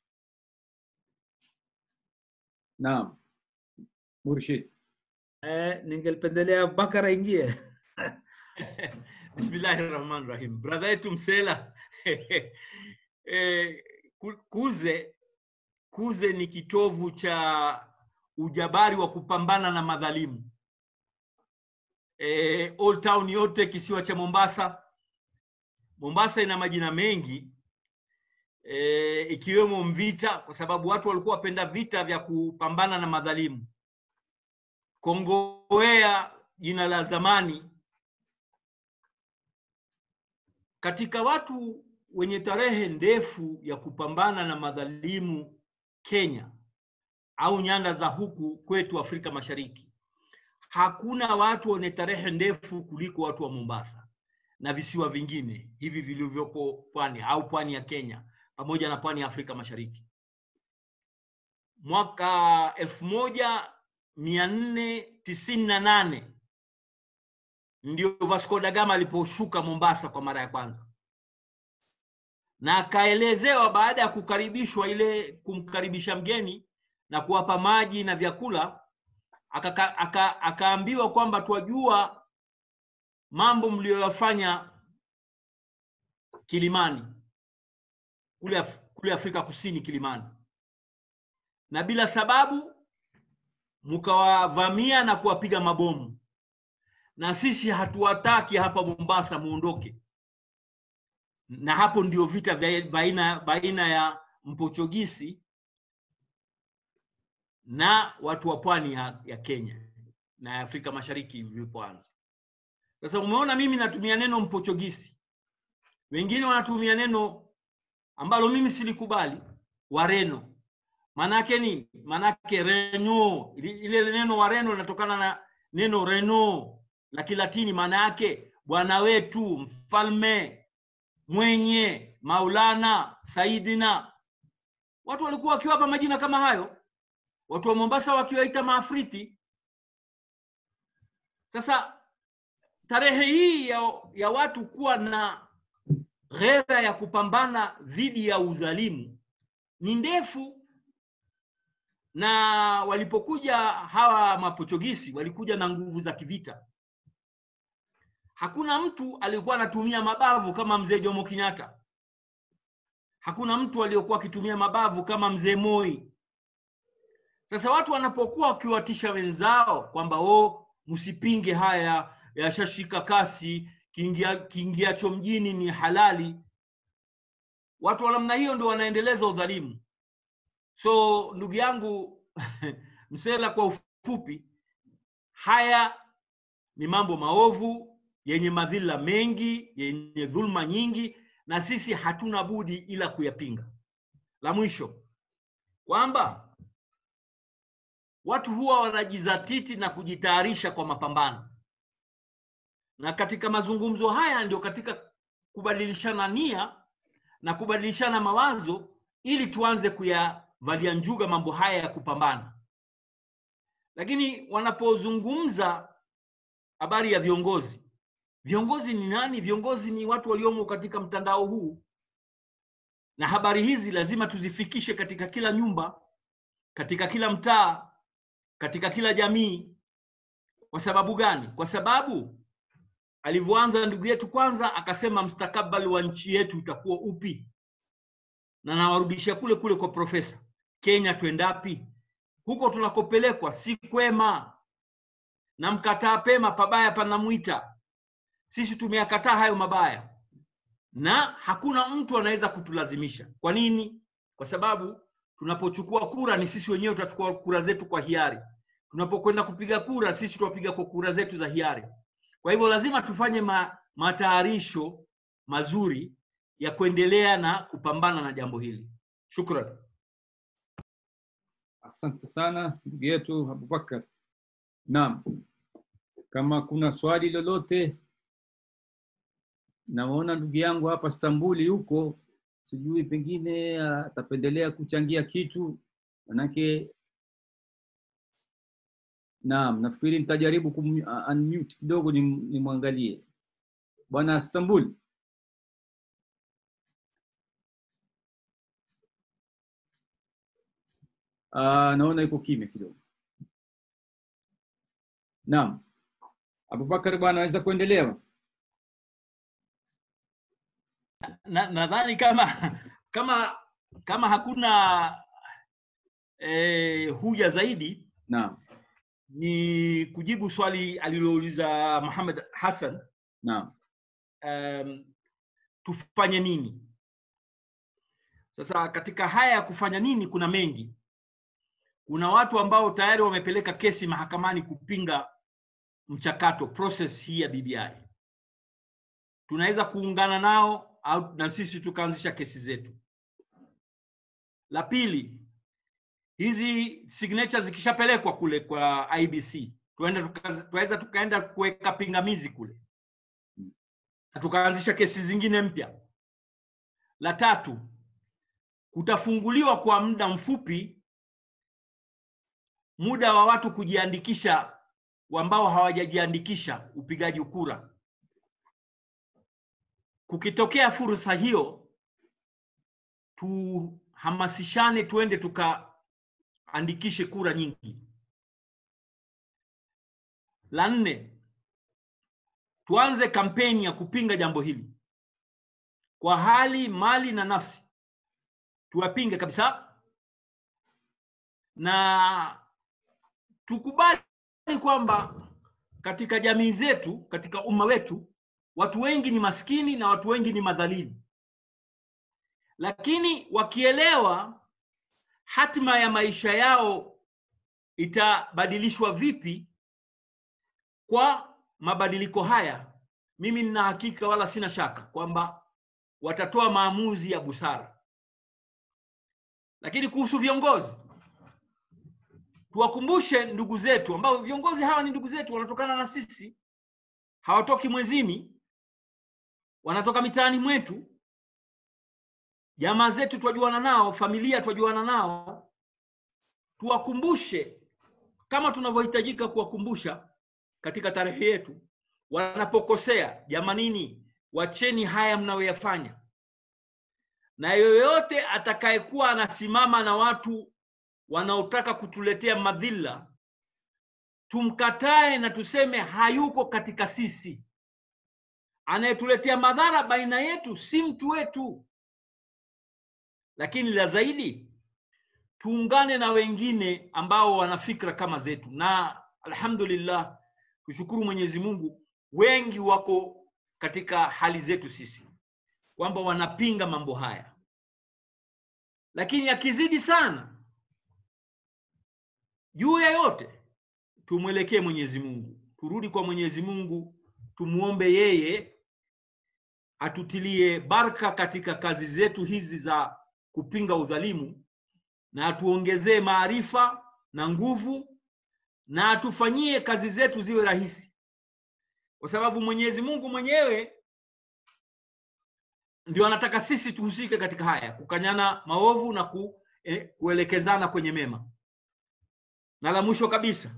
Naam, Murshid. Eh, ningelipendelea Abubakar aingie. Bismillahi rahmani rahim. Brother yetu Msela eh, Ku- Kuze Kuze ni kitovu cha ujabari wa kupambana na madhalimu. Eh, Old Town yote kisiwa cha Mombasa. Mombasa ina majina mengi e, ikiwemo Mvita kwa sababu watu walikuwa wapenda vita vya kupambana na madhalimu. Kongowea jina la zamani. Katika watu wenye tarehe ndefu ya kupambana na madhalimu Kenya au nyanda za huku kwetu Afrika Mashariki, hakuna watu wenye tarehe ndefu kuliko watu wa Mombasa na visiwa vingine hivi vilivyoko pwani au pwani ya Kenya pamoja na pwani ya Afrika Mashariki. Mwaka elfu moja mia nne tisini na nane ndio Vasco da Gama aliposhuka Mombasa kwa mara ya kwanza, na akaelezewa baada ya kukaribishwa ile kumkaribisha mgeni na kuwapa maji na vyakula, akaka- aka- akaambiwa kwamba twajua mambo mliyoyafanya Kilimani kule, Af kule Afrika Kusini Kilimani, na bila sababu mkawavamia na kuwapiga mabomu, na sisi hatuwataki hapa Mombasa, muondoke. Na hapo ndio vita vya baina, baina ya Mpochogisi na watu wa pwani ya, ya Kenya na ya Afrika Mashariki vilipoanza. Sasa umeona, mimi natumia neno Mpochogisi, wengine wanatumia neno ambalo mimi silikubali, Wareno. Maanake nini? Maanake Reno, ili- ile neno Wareno linatokana na neno Reno la Kilatini, maana yake bwana wetu, mfalme, mwenye, Maulana, Saidina. Watu walikuwa wakiwapa majina kama hayo, watu wa Mombasa wakiwaita Maafriti. Sasa tarehe hii ya, ya watu kuwa na ghera ya kupambana dhidi ya udhalimu ni ndefu, na walipokuja hawa Mapochogisi walikuja na nguvu za kivita. Hakuna mtu aliyekuwa anatumia mabavu kama mzee Jomo Kenyatta. Hakuna mtu aliyokuwa akitumia mabavu kama mzee Moi. Sasa watu wanapokuwa wakiwatisha wenzao kwamba o, msipinge haya, yashashika kasi, kiingia kiingiacho mjini ni halali, watu wa namna hiyo ndio wanaendeleza udhalimu. So ndugu yangu Msela, kwa ufupi, haya ni mambo maovu yenye madhila mengi, yenye dhulma nyingi, na sisi hatuna budi ila kuyapinga. La mwisho kwamba watu huwa wanajizatiti na kujitayarisha kwa mapambano, na katika mazungumzo haya ndio katika kubadilishana nia na kubadilishana mawazo ili tuanze kuyavalia njuga mambo haya ya kupambana. Lakini wanapozungumza habari ya viongozi, viongozi ni nani? Viongozi ni watu waliomo katika mtandao huu, na habari hizi lazima tuzifikishe katika kila nyumba, katika kila mtaa, katika kila jamii. Kwa sababu gani? Kwa sababu alivyoanza ndugu yetu kwanza akasema mstakabali wa nchi yetu utakuwa upi, na nawarudisha kule kule kwa profesa. Kenya twendapi? Huko tunakopelekwa si kwema, na mkataa pema pabaya panamwita. Sisi tumeyakataa hayo mabaya, na hakuna mtu anaweza kutulazimisha. Kwa nini? Kwa sababu tunapochukua kura ni sisi wenyewe tutachukua kura zetu kwa hiari. Tunapokwenda kupiga kura sisi tutapiga kwa kura zetu za hiari. Kwa hivyo lazima tufanye ma, matayarisho mazuri ya kuendelea na kupambana na jambo hili. Shukran. Asante sana ndugu yetu Abubakar. Naam, kama kuna swali lolote, naona ndugu yangu hapa Stambuli huko, sijui pengine atapendelea kuchangia kitu, manake naam, nafikiri nitajaribu kum unmute kidogo nimwangalie bwana Stambuli. Uh, naona iko kimya kidogo. Naam, Abubakar bwana, aweza kuendelea? Nadhani na kama kama kama hakuna eh, huja zaidi Naam, ni kujibu swali alilouliza Muhammad Hassan. naam, Um, tufanye nini sasa? Katika haya ya kufanya nini kuna mengi kuna watu ambao tayari wamepeleka kesi mahakamani kupinga mchakato process hii ya BBI. Tunaweza kuungana nao au na sisi tukaanzisha kesi zetu. La pili, hizi signature zikishapelekwa kule kwa IBC, tunaweza tukaenda kuweka pingamizi kule na tukaanzisha kesi zingine mpya. La tatu, kutafunguliwa kwa muda mfupi muda wa watu kujiandikisha ambao hawajajiandikisha upigaji kura. Kukitokea fursa hiyo, tuhamasishane, tuende tukaandikishe kura nyingi. La nne, tuanze kampeni ya kupinga jambo hili kwa hali, mali na nafsi, tuwapinge kabisa na tukubali kwamba katika jamii zetu, katika umma wetu, watu wengi ni maskini na watu wengi ni madhalili, lakini wakielewa hatima ya maisha yao itabadilishwa vipi kwa mabadiliko haya, mimi nina hakika wala sina shaka kwamba watatoa maamuzi ya busara. Lakini kuhusu viongozi tuwakumbushe ndugu zetu ambao viongozi hawa ni ndugu zetu, wanatokana na sisi, hawatoki mwezini, wanatoka mitaani mwetu, jamaa zetu twajuana nao, familia twajuana nao. Tuwakumbushe kama tunavyohitajika kuwakumbusha katika tarehe yetu, wanapokosea, jamanini, wacheni haya mnayoyafanya, na yoyote atakayekuwa anasimama na watu wanaotaka kutuletea madhila tumkatae na tuseme hayuko katika sisi. Anayetuletea madhara baina yetu si mtu wetu, lakini la zaidi tuungane na wengine ambao wana fikra kama zetu, na alhamdulillah, tushukuru Mwenyezi Mungu, wengi wako katika hali zetu sisi, kwamba wanapinga mambo haya, lakini akizidi sana juu ya yote tumwelekee Mwenyezi Mungu, turudi kwa Mwenyezi Mungu, tumuombe yeye atutilie baraka katika kazi zetu hizi za kupinga udhalimu, na atuongezee maarifa na nguvu, na atufanyie kazi zetu ziwe rahisi, kwa sababu Mwenyezi Mungu mwenyewe ndio anataka sisi tuhusike katika haya, kukanyana maovu na ku, eh, kuelekezana kwenye mema na la mwisho kabisa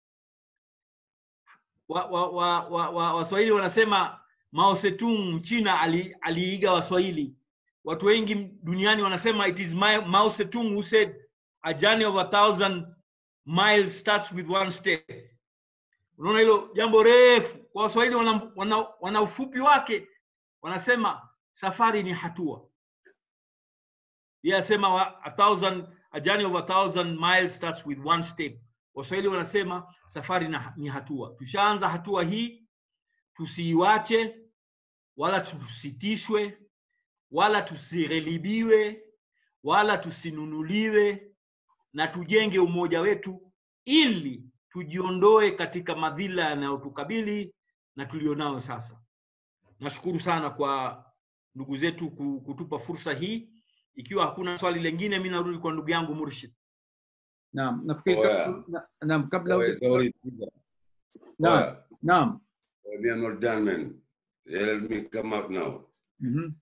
waswahili wa, wa, wa, wa, Waswahili wanasema Mao Zedong Mchina ali, aliiga Waswahili. Watu wengi duniani wanasema it is my, Mao Zedong who said a journey of a thousand miles starts with one step. Unaona hilo jambo refu kwa Waswahili wana, wana, wana ufupi wake, wanasema safari ni hatua. Yeye asema a thousand a journey of a thousand miles starts with one step. Waswahili wanasema safari na, ni hatua. Tushaanza hatua hii, tusiiwache wala tusitishwe wala tusighilibiwe wala tusinunuliwe, na tujenge umoja wetu ili tujiondoe katika madhila yanayotukabili na tulionao sasa. Nashukuru sana kwa ndugu zetu ku- kutupa fursa hii. Ikiwa hakuna swali lingine, mi narudi kwa ndugu yangu Murshid. Naam, nafikiri Oya. kabla- na- naam, kabla Oya, sorry. naam, Oya, naam. we are not done, man. Let me come out now. Mhm.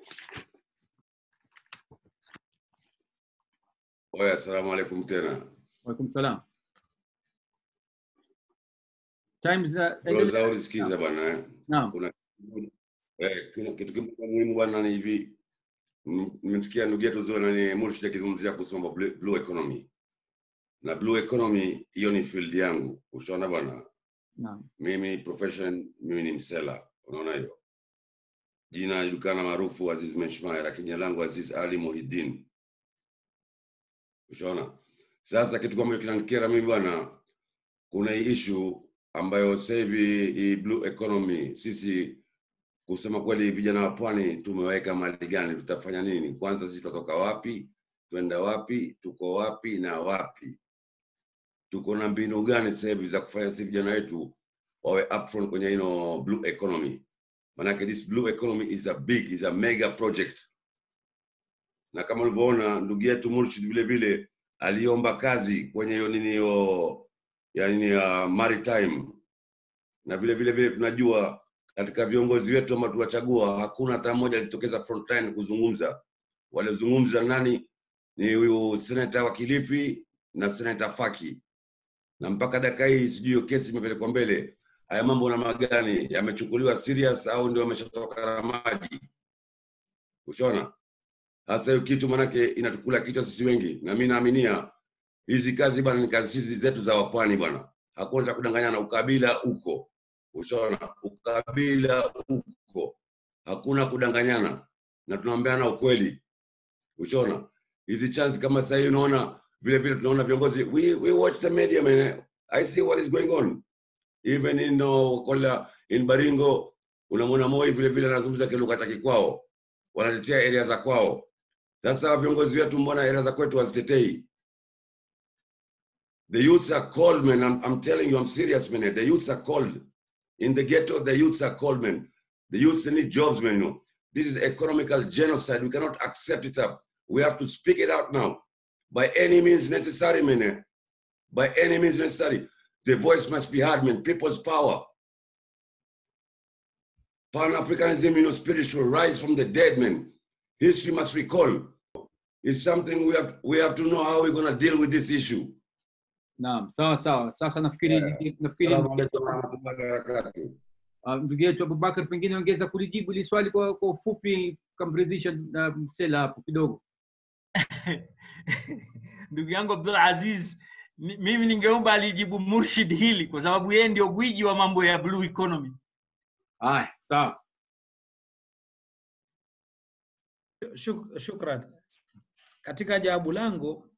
Oya, assalamu alaikum tena. Waalaikum salam. Times uh, Bro Zauri, sikiza bwana eh. Naam. Kuna eh, kuna kitu kimoja muhimu bwana ni hivi. M- Nimemsikia ndugu yetu Zuhra nani Murshid akizungumzia kuhusu mambo blue, blue economy. Na blue economy hiyo ni field yangu. Ushaona bwana? Naam. Mimi profession mimi ni msela. Unaona hiyo? Jina julikana maarufu Aziz Meshmaya lakini jina langu Aziz Ali Muhiddin. Ushaona? Sasa kitu kama kinanikera mimi bwana, kuna hii issue ambayo sasa hivi hii blue economy, sisi kusema kweli, vijana wa pwani tumeweka mali gani? Tutafanya nini? Kwanza sisi tutatoka wapi? Twenda wapi? Tuko wapi na wapi? Tuko na mbinu gani sasa hivi za kufanya sisi vijana wetu wawe upfront kwenye ino blue economy? Manake this blue economy is a big, is a mega project, na kama ulivyoona ndugu yetu Murshid vile vile aliomba kazi kwenye hiyo nini hiyo ya nini ya maritime, na vile vile vile tunajua katika viongozi wetu ambao tuwachagua hakuna hata mmoja alitokeza frontline kuzungumza. Walizungumza nani? Ni huyu senata wa Kilifi na senata Faki, na mpaka dakika hii sijui hiyo kesi imepelekwa mbele. Haya mambo namna gani yamechukuliwa serious au ndio ameshatoka na maji? Ushaona? Sasa hiyo kitu manake inatukula kichwa sisi wengi, na mimi naaminia hizi kazi bwana ni kazi hizi zetu za wapwani bwana, hakuna cha kudanganyana. Ukabila uko, ushaona, ukabila uko, hakuna kudanganyana na tunaambiana ukweli, ushaona. Hizi chance kama sasa hivi unaona, vile vile tunaona viongozi, we, we watch the media man, I see what is going on even in uh, Kola, in Baringo unamwona Moi vile vile anazungumza kilugha cha kikwao, wanatetea area za kwao. Sasa viongozi wetu mbona area za kwetu hazitetei? The youths are cold, man. I'm, I'm telling you, I'm serious, man. The youths are cold. In the ghetto, the youths are cold, man. The youths they need jobs, man. You know. This is economical genocide. We cannot accept it up. We have to speak it out now. By any means necessary, man. eh. By any means necessary. The voice must be heard, man. People's power. Pan-Africanism, you know, spiritual rise from the dead, man. History must recall. It's something we have we have to know how we're gonna deal with this issue. Naam, sawa sawa. Sasa nafikiri Yeah. nafikiri Assalamu alaikum warahmatullahi wabarakatuh. ah, ndugu yetu Abubakar pengine ongeza kulijibu hili swali kwa kwa ufupi, kamridhisha na msela hapo kidogo. ndugu yangu Abdul Aziz, mi- mimi ningeomba alijibu Murshid hili kwa sababu yeye ndio gwiji wa mambo ya blue economy. Haya, sawa. Shuk, shukran. Katika jawabu langu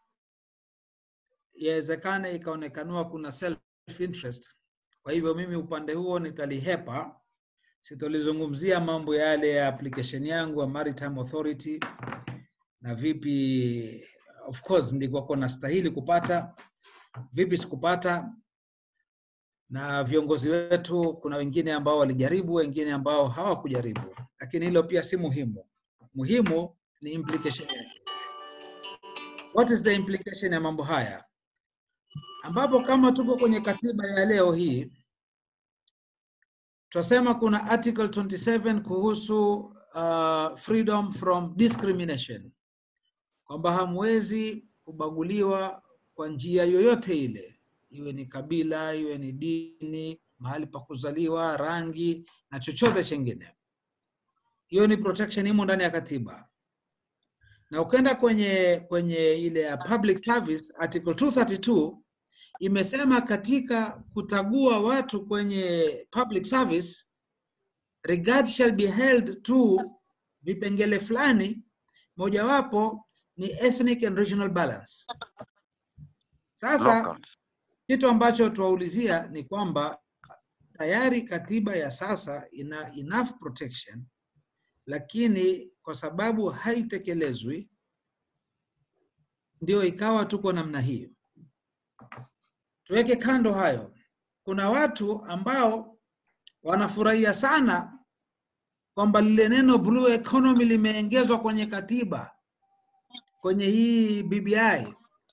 yawezekana ikaonekaniwa kuna self interest. Kwa hivyo mimi upande huo nitalihepa, sitolizungumzia mambo yale ya application yangu ya Maritime Authority na vipi, of course ndikuwako nastahili kupata, vipi sikupata, na viongozi wetu, kuna wengine ambao walijaribu, wengine ambao hawakujaribu, lakini hilo pia si muhimu. Muhimu ni implication yake. What is the implication ya mambo haya? Ambapo kama tuko kwenye katiba ya leo hii tunasema kuna article 27 kuhusu uh, freedom from discrimination, kwamba hamwezi kubaguliwa kwa njia yoyote ile, iwe ni kabila, iwe ni dini, mahali pa kuzaliwa, rangi na chochote chengine. Hiyo ni protection imo ndani ya katiba na ukenda kwenye kwenye ile ya public service article 232 imesema katika kutagua watu kwenye public service regard shall be held to vipengele fulani mojawapo ni ethnic and regional balance sasa Locals. kitu ambacho tuwaulizia ni kwamba tayari katiba ya sasa ina enough protection lakini kwa sababu haitekelezwi ndio ikawa tuko namna hiyo. Tuweke kando hayo, kuna watu ambao wanafurahia sana kwamba lile neno blue economy limeongezwa kwenye katiba kwenye hii BBI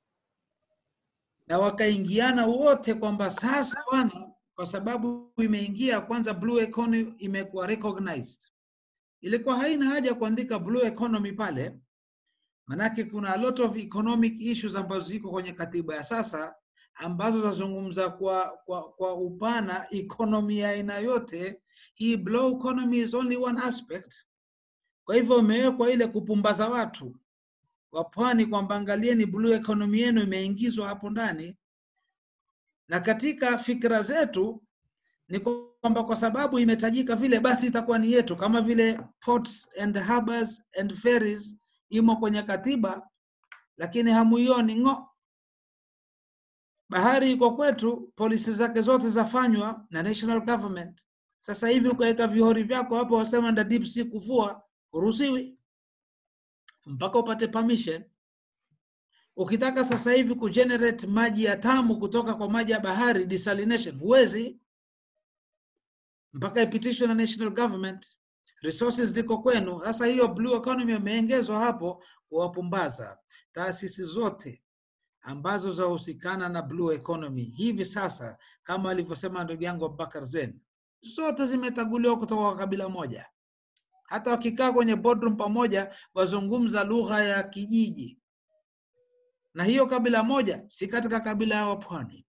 na wakaingiana wote kwamba sasa bwana, kwa sababu imeingia kwanza, blue economy imekuwa recognized. Ilikuwa haina haja ya kuandika blue economy pale, manake kuna a lot of economic issues ambazo ziko kwenye katiba ya sasa ambazo zazungumza kwa, kwa, kwa upana economy ya aina yote. Hii blue economy is only one aspect. Kwa hivyo imewekwa ile kupumbaza watu wa pwani kwamba angalieni blue economy yenu imeingizwa hapo ndani, na katika fikra zetu ni kwamba kwa sababu imetajika vile, basi itakuwa ni yetu, kama vile ports and harbors and ferries imo kwenye katiba, lakini hamuioni ng'o. Bahari iko kwetu, polisi zake zote zafanywa na national government. Sasa hivi ukaweka vihori vyako hapo, wasema nda deep sea kuvua, huruhusiwi mpaka upate permission. Ukitaka sasa hivi kugenerate maji ya tamu kutoka kwa maji ya bahari desalination, huwezi mpaka ipitishwe na national government. Resources ziko kwenu. Sasa hiyo blue economy imeongezwa hapo kuwapumbaza taasisi zote ambazo zahusikana na blue economy hivi sasa, kama alivyosema ndugu yangu Abubakar Zen, zote zimetaguliwa kutoka kwa kabila moja hata wakikaa kwenye boardroom pamoja wazungumza lugha ya kijiji, na hiyo kabila moja si katika kabila ya wapwani,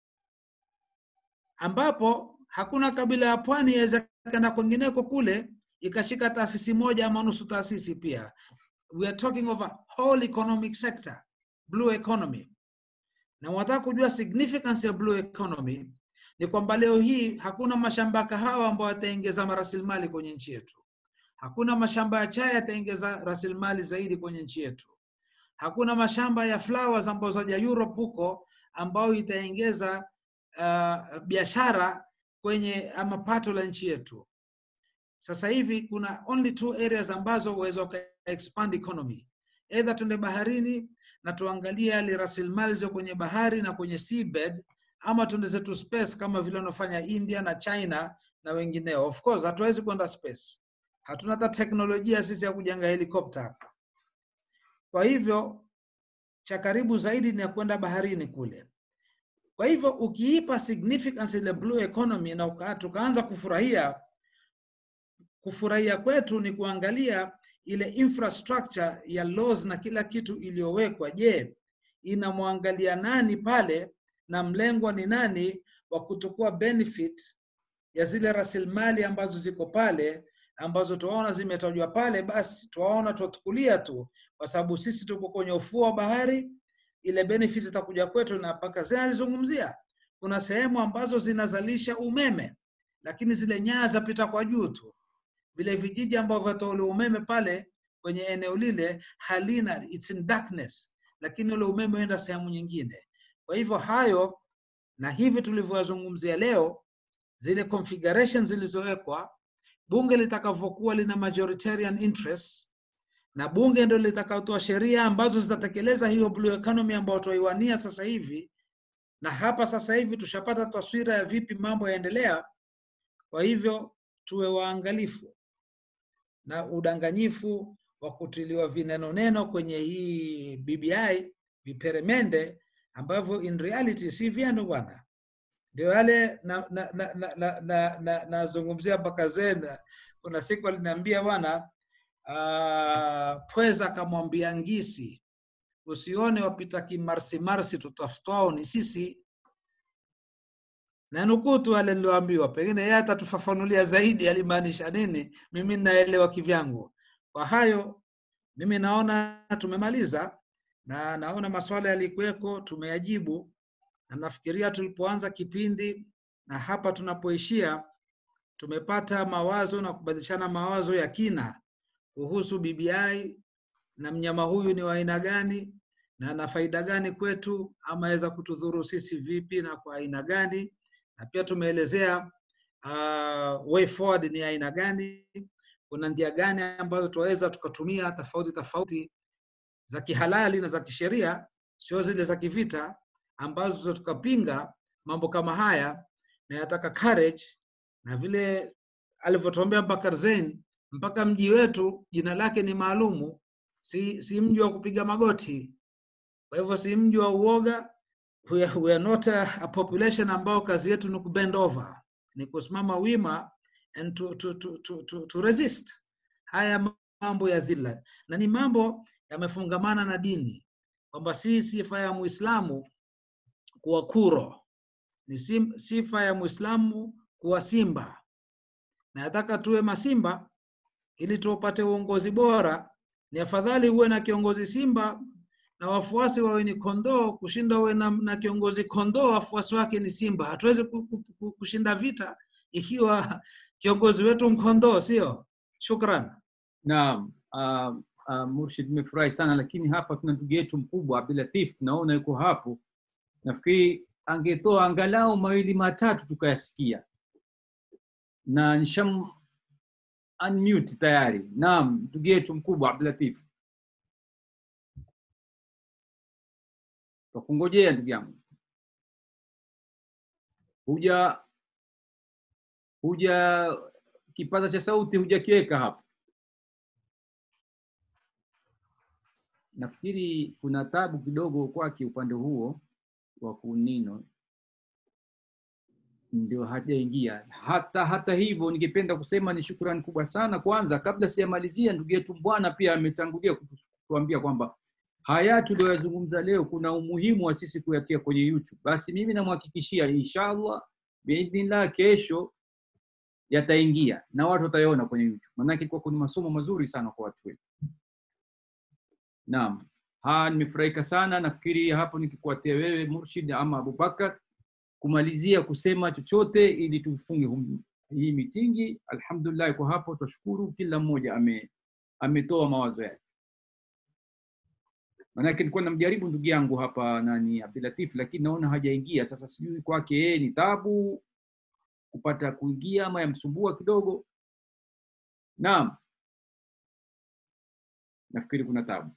ambapo hakuna kabila ya pwani yawezekana kwengineko kule ikashika taasisi moja ama nusu taasisi pia. We are talking of a whole economic sector, blue economy. Na wataka kujua significance ya blue economy ni kwamba leo hii hakuna mashamba ya kahawa ambayo yataongeza rasilimali kwenye nchi yetu. Hakuna mashamba ya chai yataongeza rasilimali zaidi kwenye nchi yetu. Hakuna mashamba ya flowers ambayo zaja Europe huko ambayo itaongeza uh, biashara kwenye ama pato la nchi yetu. Sasa hivi kuna only two areas ambazo uweza uka expand economy, either tuende baharini na tuangalie yale rasilimali zio kwenye bahari na kwenye seabed, ama tuende zetu space kama vile wanaofanya India na China na wengineo. Of course hatuwezi kwenda space hatuna hata teknolojia sisi ya kujenga helikopta hapa. Kwa hivyo cha karibu zaidi ni ya kwenda baharini kule. Kwa hivyo ukiipa significance ile blue economy na uka, tukaanza kufurahia, kufurahia kwetu ni kuangalia ile infrastructure ya laws na kila kitu iliyowekwa. Je, inamwangalia nani pale na mlengwa ni nani wa kutokuwa benefit ya zile rasilimali ambazo ziko pale ambazo tuwaona zimetajwa pale, basi tuwaona tuatukulia tu, kwa sababu sisi tuko kwenye ufuo wa bahari, ile benefit itakuja kwetu. Na mpaka zina alizungumzia kuna sehemu ambazo zinazalisha umeme, lakini zile nyaya zapita kwa juu tu. Vile vijiji ambavyo vatoa ule umeme pale kwenye eneo lile halina, it's in darkness, lakini ule umeme uenda sehemu nyingine. Kwa hivyo hayo na hivi tulivyoyazungumzia leo, zile configuration zilizowekwa bunge litakavyokuwa lina majoritarian interest na bunge ndio litakaotoa sheria ambazo zitatekeleza hiyo blue economy ambayo tuaiwania sasa hivi, na hapa sasa hivi tushapata taswira ya vipi mambo yaendelea. Kwa hivyo tuwe waangalifu na udanganyifu wa kutiliwa vineno neno kwenye hii BBI, viperemende ambavyo in reality si vyenu bwana ndio yale nazungumzia na, na, na, na, na, na, na mpaka zena. Kuna siku aliniambia bwana uh, pweza akamwambia ngisi, usione wapita kimarsimarsi, tutafutwao ni sisi. Na nukuu tu ale nilioambiwa, pengine yeye atatufafanulia zaidi alimaanisha nini. Mimi ninaelewa kivyangu. Kwa hayo mimi naona tumemaliza, na naona maswala yalikuweko tumeyajibu na nafikiria tulipoanza kipindi na hapa tunapoishia tumepata mawazo na kubadilishana mawazo ya kina kuhusu BBI na mnyama huyu ni wa aina gani na ana faida gani kwetu ama aweza kutudhuru sisi vipi na kwa aina gani, na pia tumeelezea uh, way forward ni aina gani, kuna njia gani ambazo tunaweza tukatumia tofauti tofauti za kihalali na za kisheria, sio zile za kivita ambazo tukapinga mambo kama haya na yataka courage, na vile alivyotuambia Bakar Zain mpaka mji wetu jina lake ni maalumu, si, si mji wa kupiga magoti. Kwa hivyo si mji wa uoga. We are, we are not a, a population ambao kazi yetu ni kubend over, ni kusimama wima and to, to, to, to, to, to resist haya mambo ya dhilla, na ni mambo yamefungamana na dini, kwamba si sifa ya Muislamu kuwa kuro, ni sim- sifa ya Muislamu kuwa simba, na nataka tuwe masimba ili tupate uongozi bora. Ni afadhali uwe na kiongozi simba na wafuasi wawe ni kondoo kushinda uwe na, na kiongozi kondoo wafuasi wake ni simba. Hatuwezi ku- ku- ku- kushinda vita ikiwa kiongozi wetu mkondoo, sio? Shukran. Naam, uh, uh, Murshid, nimefurahi sana, lakini hapa tuna ndugu yetu mkubwa Abdulatif, naona yuko hapo. Nafikiri angetoa angalau mawili matatu tukayasikia, na nisham unmute tayari. Naam, ndugu yetu mkubwa Abdulatif, takungojea ndugu yangu, huja huja kipaza cha sauti hujakiweka hapo. nafikiri kuna tabu kidogo kwake upande huo wa kunino ndio hajaingia hata hata hivyo ningependa kusema ni shukrani kubwa sana kwanza kabla sijamalizia ndugu yetu mbwana pia ametangulia kutu- kutuambia kwamba haya tuliyoyazungumza leo kuna umuhimu wa sisi kuyatia kwenye youtube basi mimi namhakikishia inshallah biidhnillah kesho yataingia na watu watayaona kwenye youtube maanake kwa kuna masomo mazuri sana kwa watu wetu Naam, ha nimefurahika sana. Nafikiri hapo nikikuatia wewe Murshid ama Abubakar kumalizia kusema chochote ili tufunge hum- hii mitingi. Alhamdulillah, kwa hapo twashukuru, kila mmoja ame ametoa mawazo yake. Maanake nilikuwa namjaribu ndugu yangu hapa nani Abdulatif, lakini naona hajaingia. Sasa sijui kwake yeye ni tabu kupata kuingia ama yamsumbua kidogo. Naam, nafikiri kuna tabu.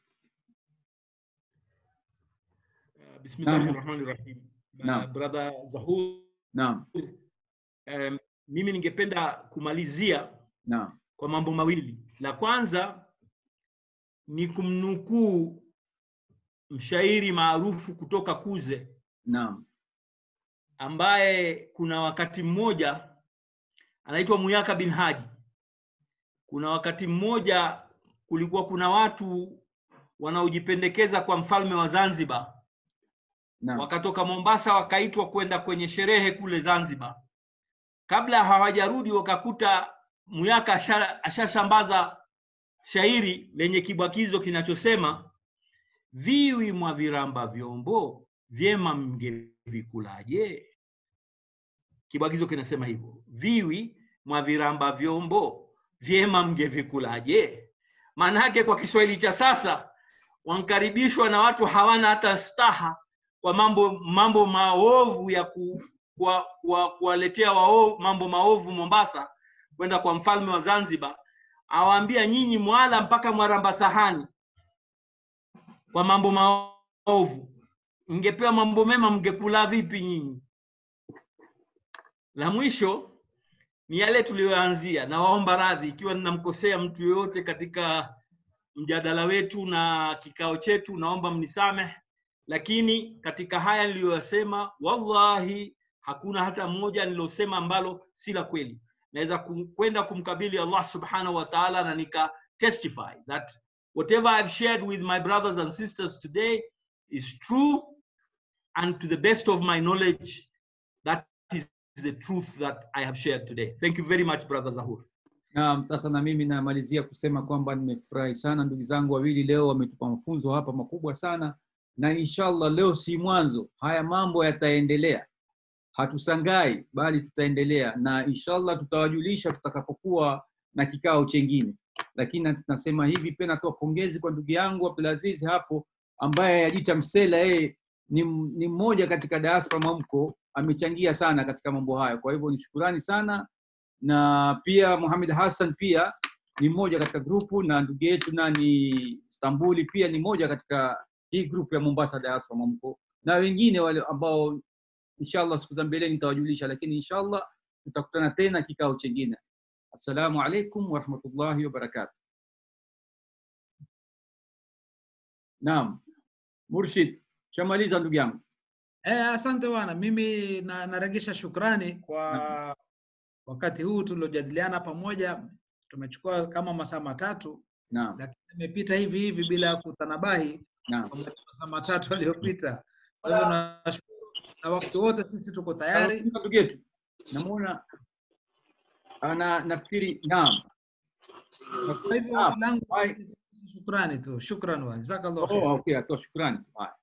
Uh, Bismillahi Naam. rahmani rahim. Uh, Naam. Brother Zahur, Naam, um, mimi ningependa kumalizia naam, kwa mambo mawili. La kwanza ni kumnukuu mshairi maarufu kutoka Kuze naam, ambaye kuna wakati mmoja anaitwa Muyaka bin Haji. Kuna wakati mmoja kulikuwa kuna watu wanaojipendekeza kwa mfalme wa Zanzibar naam, wakatoka Mombasa wakaitwa kwenda kwenye sherehe kule Zanzibar. Kabla hawajarudi wakakuta Muyaka asha- ashasambaza shairi lenye kibwakizo kinachosema viwi mwa viramba vyombo vyema mngevikulaje? Kibwagizo kinasema hivyo, viwi mwa viramba vyombo vyema mngevikulaje? Maana yake kwa Kiswahili cha sasa wankaribishwa na watu hawana hata staha kwa mambo mambo maovu ya ku, kwa, kwa, kuwaletea wao mambo maovu Mombasa kwenda kwa mfalme wa Zanzibar, awaambia nyinyi mwala mpaka mwaramba sahani kwa mambo maovu, mngepewa mambo mema, mngekula vipi nyinyi? La mwisho ni yale tuliyoanzia. Nawaomba radhi ikiwa ninamkosea mtu yoyote katika mjadala wetu na kikao chetu, naomba mnisamehe, lakini katika haya niliyoyasema, wallahi hakuna hata moja nilosema ambalo si la kweli. Naweza kum- kwenda kumkabili Allah subhanahu wa ta'ala na nika testify that whatever I've shared with my brothers and sisters today is true and to the best of my knowledge that is the truth that I have shared today. Thank you very much brother Zahur. Naam, sasa na mimi namalizia kusema kwamba nimefurahi sana ndugu zangu wawili leo wametupa mafunzo hapa makubwa sana, na inshallah leo si mwanzo, haya mambo yataendelea, hatusangai bali tutaendelea, na inshallah tutawajulisha tutakapokuwa na kikao chengine. Lakini na- nasema hivi pia, natoa pongezi kwa ndugu yangu Abdulaziz hapo ambaye ajita Msela, yeye ni, m- ni mmoja katika diaspora Mwamko, amechangia sana katika mambo haya. Kwa hivyo ni shukurani sana na pia Muhammad Hassan pia ni mmoja katika grupu na ndugu yetu nani Stambuli pia ni mmoja katika hii grupu ya Mombasa Diaspora Mwamko na wengine wale ambao inshallah siku za mbeleni nitawajulisha, lakini inshallah tutakutana tena kikao chengine. assalamu alaikum warahmatullahi wabarakatuh naam murshid shamaliza ndugu yangu Eh, asante bwana, mimi na, naregesha shukrani kwa wakati huu tuliojadiliana pamoja. Tumechukua kama masaa matatu, naam lakini imepita hivi hivi bila ya kutanabahi naam kwa masaa matatu aliyopita. Kwa hivyo nashukuru, na wakati wote sisi tuko tayari. Kuna ndugu yetu namuona ana nafikiri naam Kwa hivyo Naam. langu Hai. shukrani tu, shukran wa jazakallahu oh, khair. okay atoa shukrani haya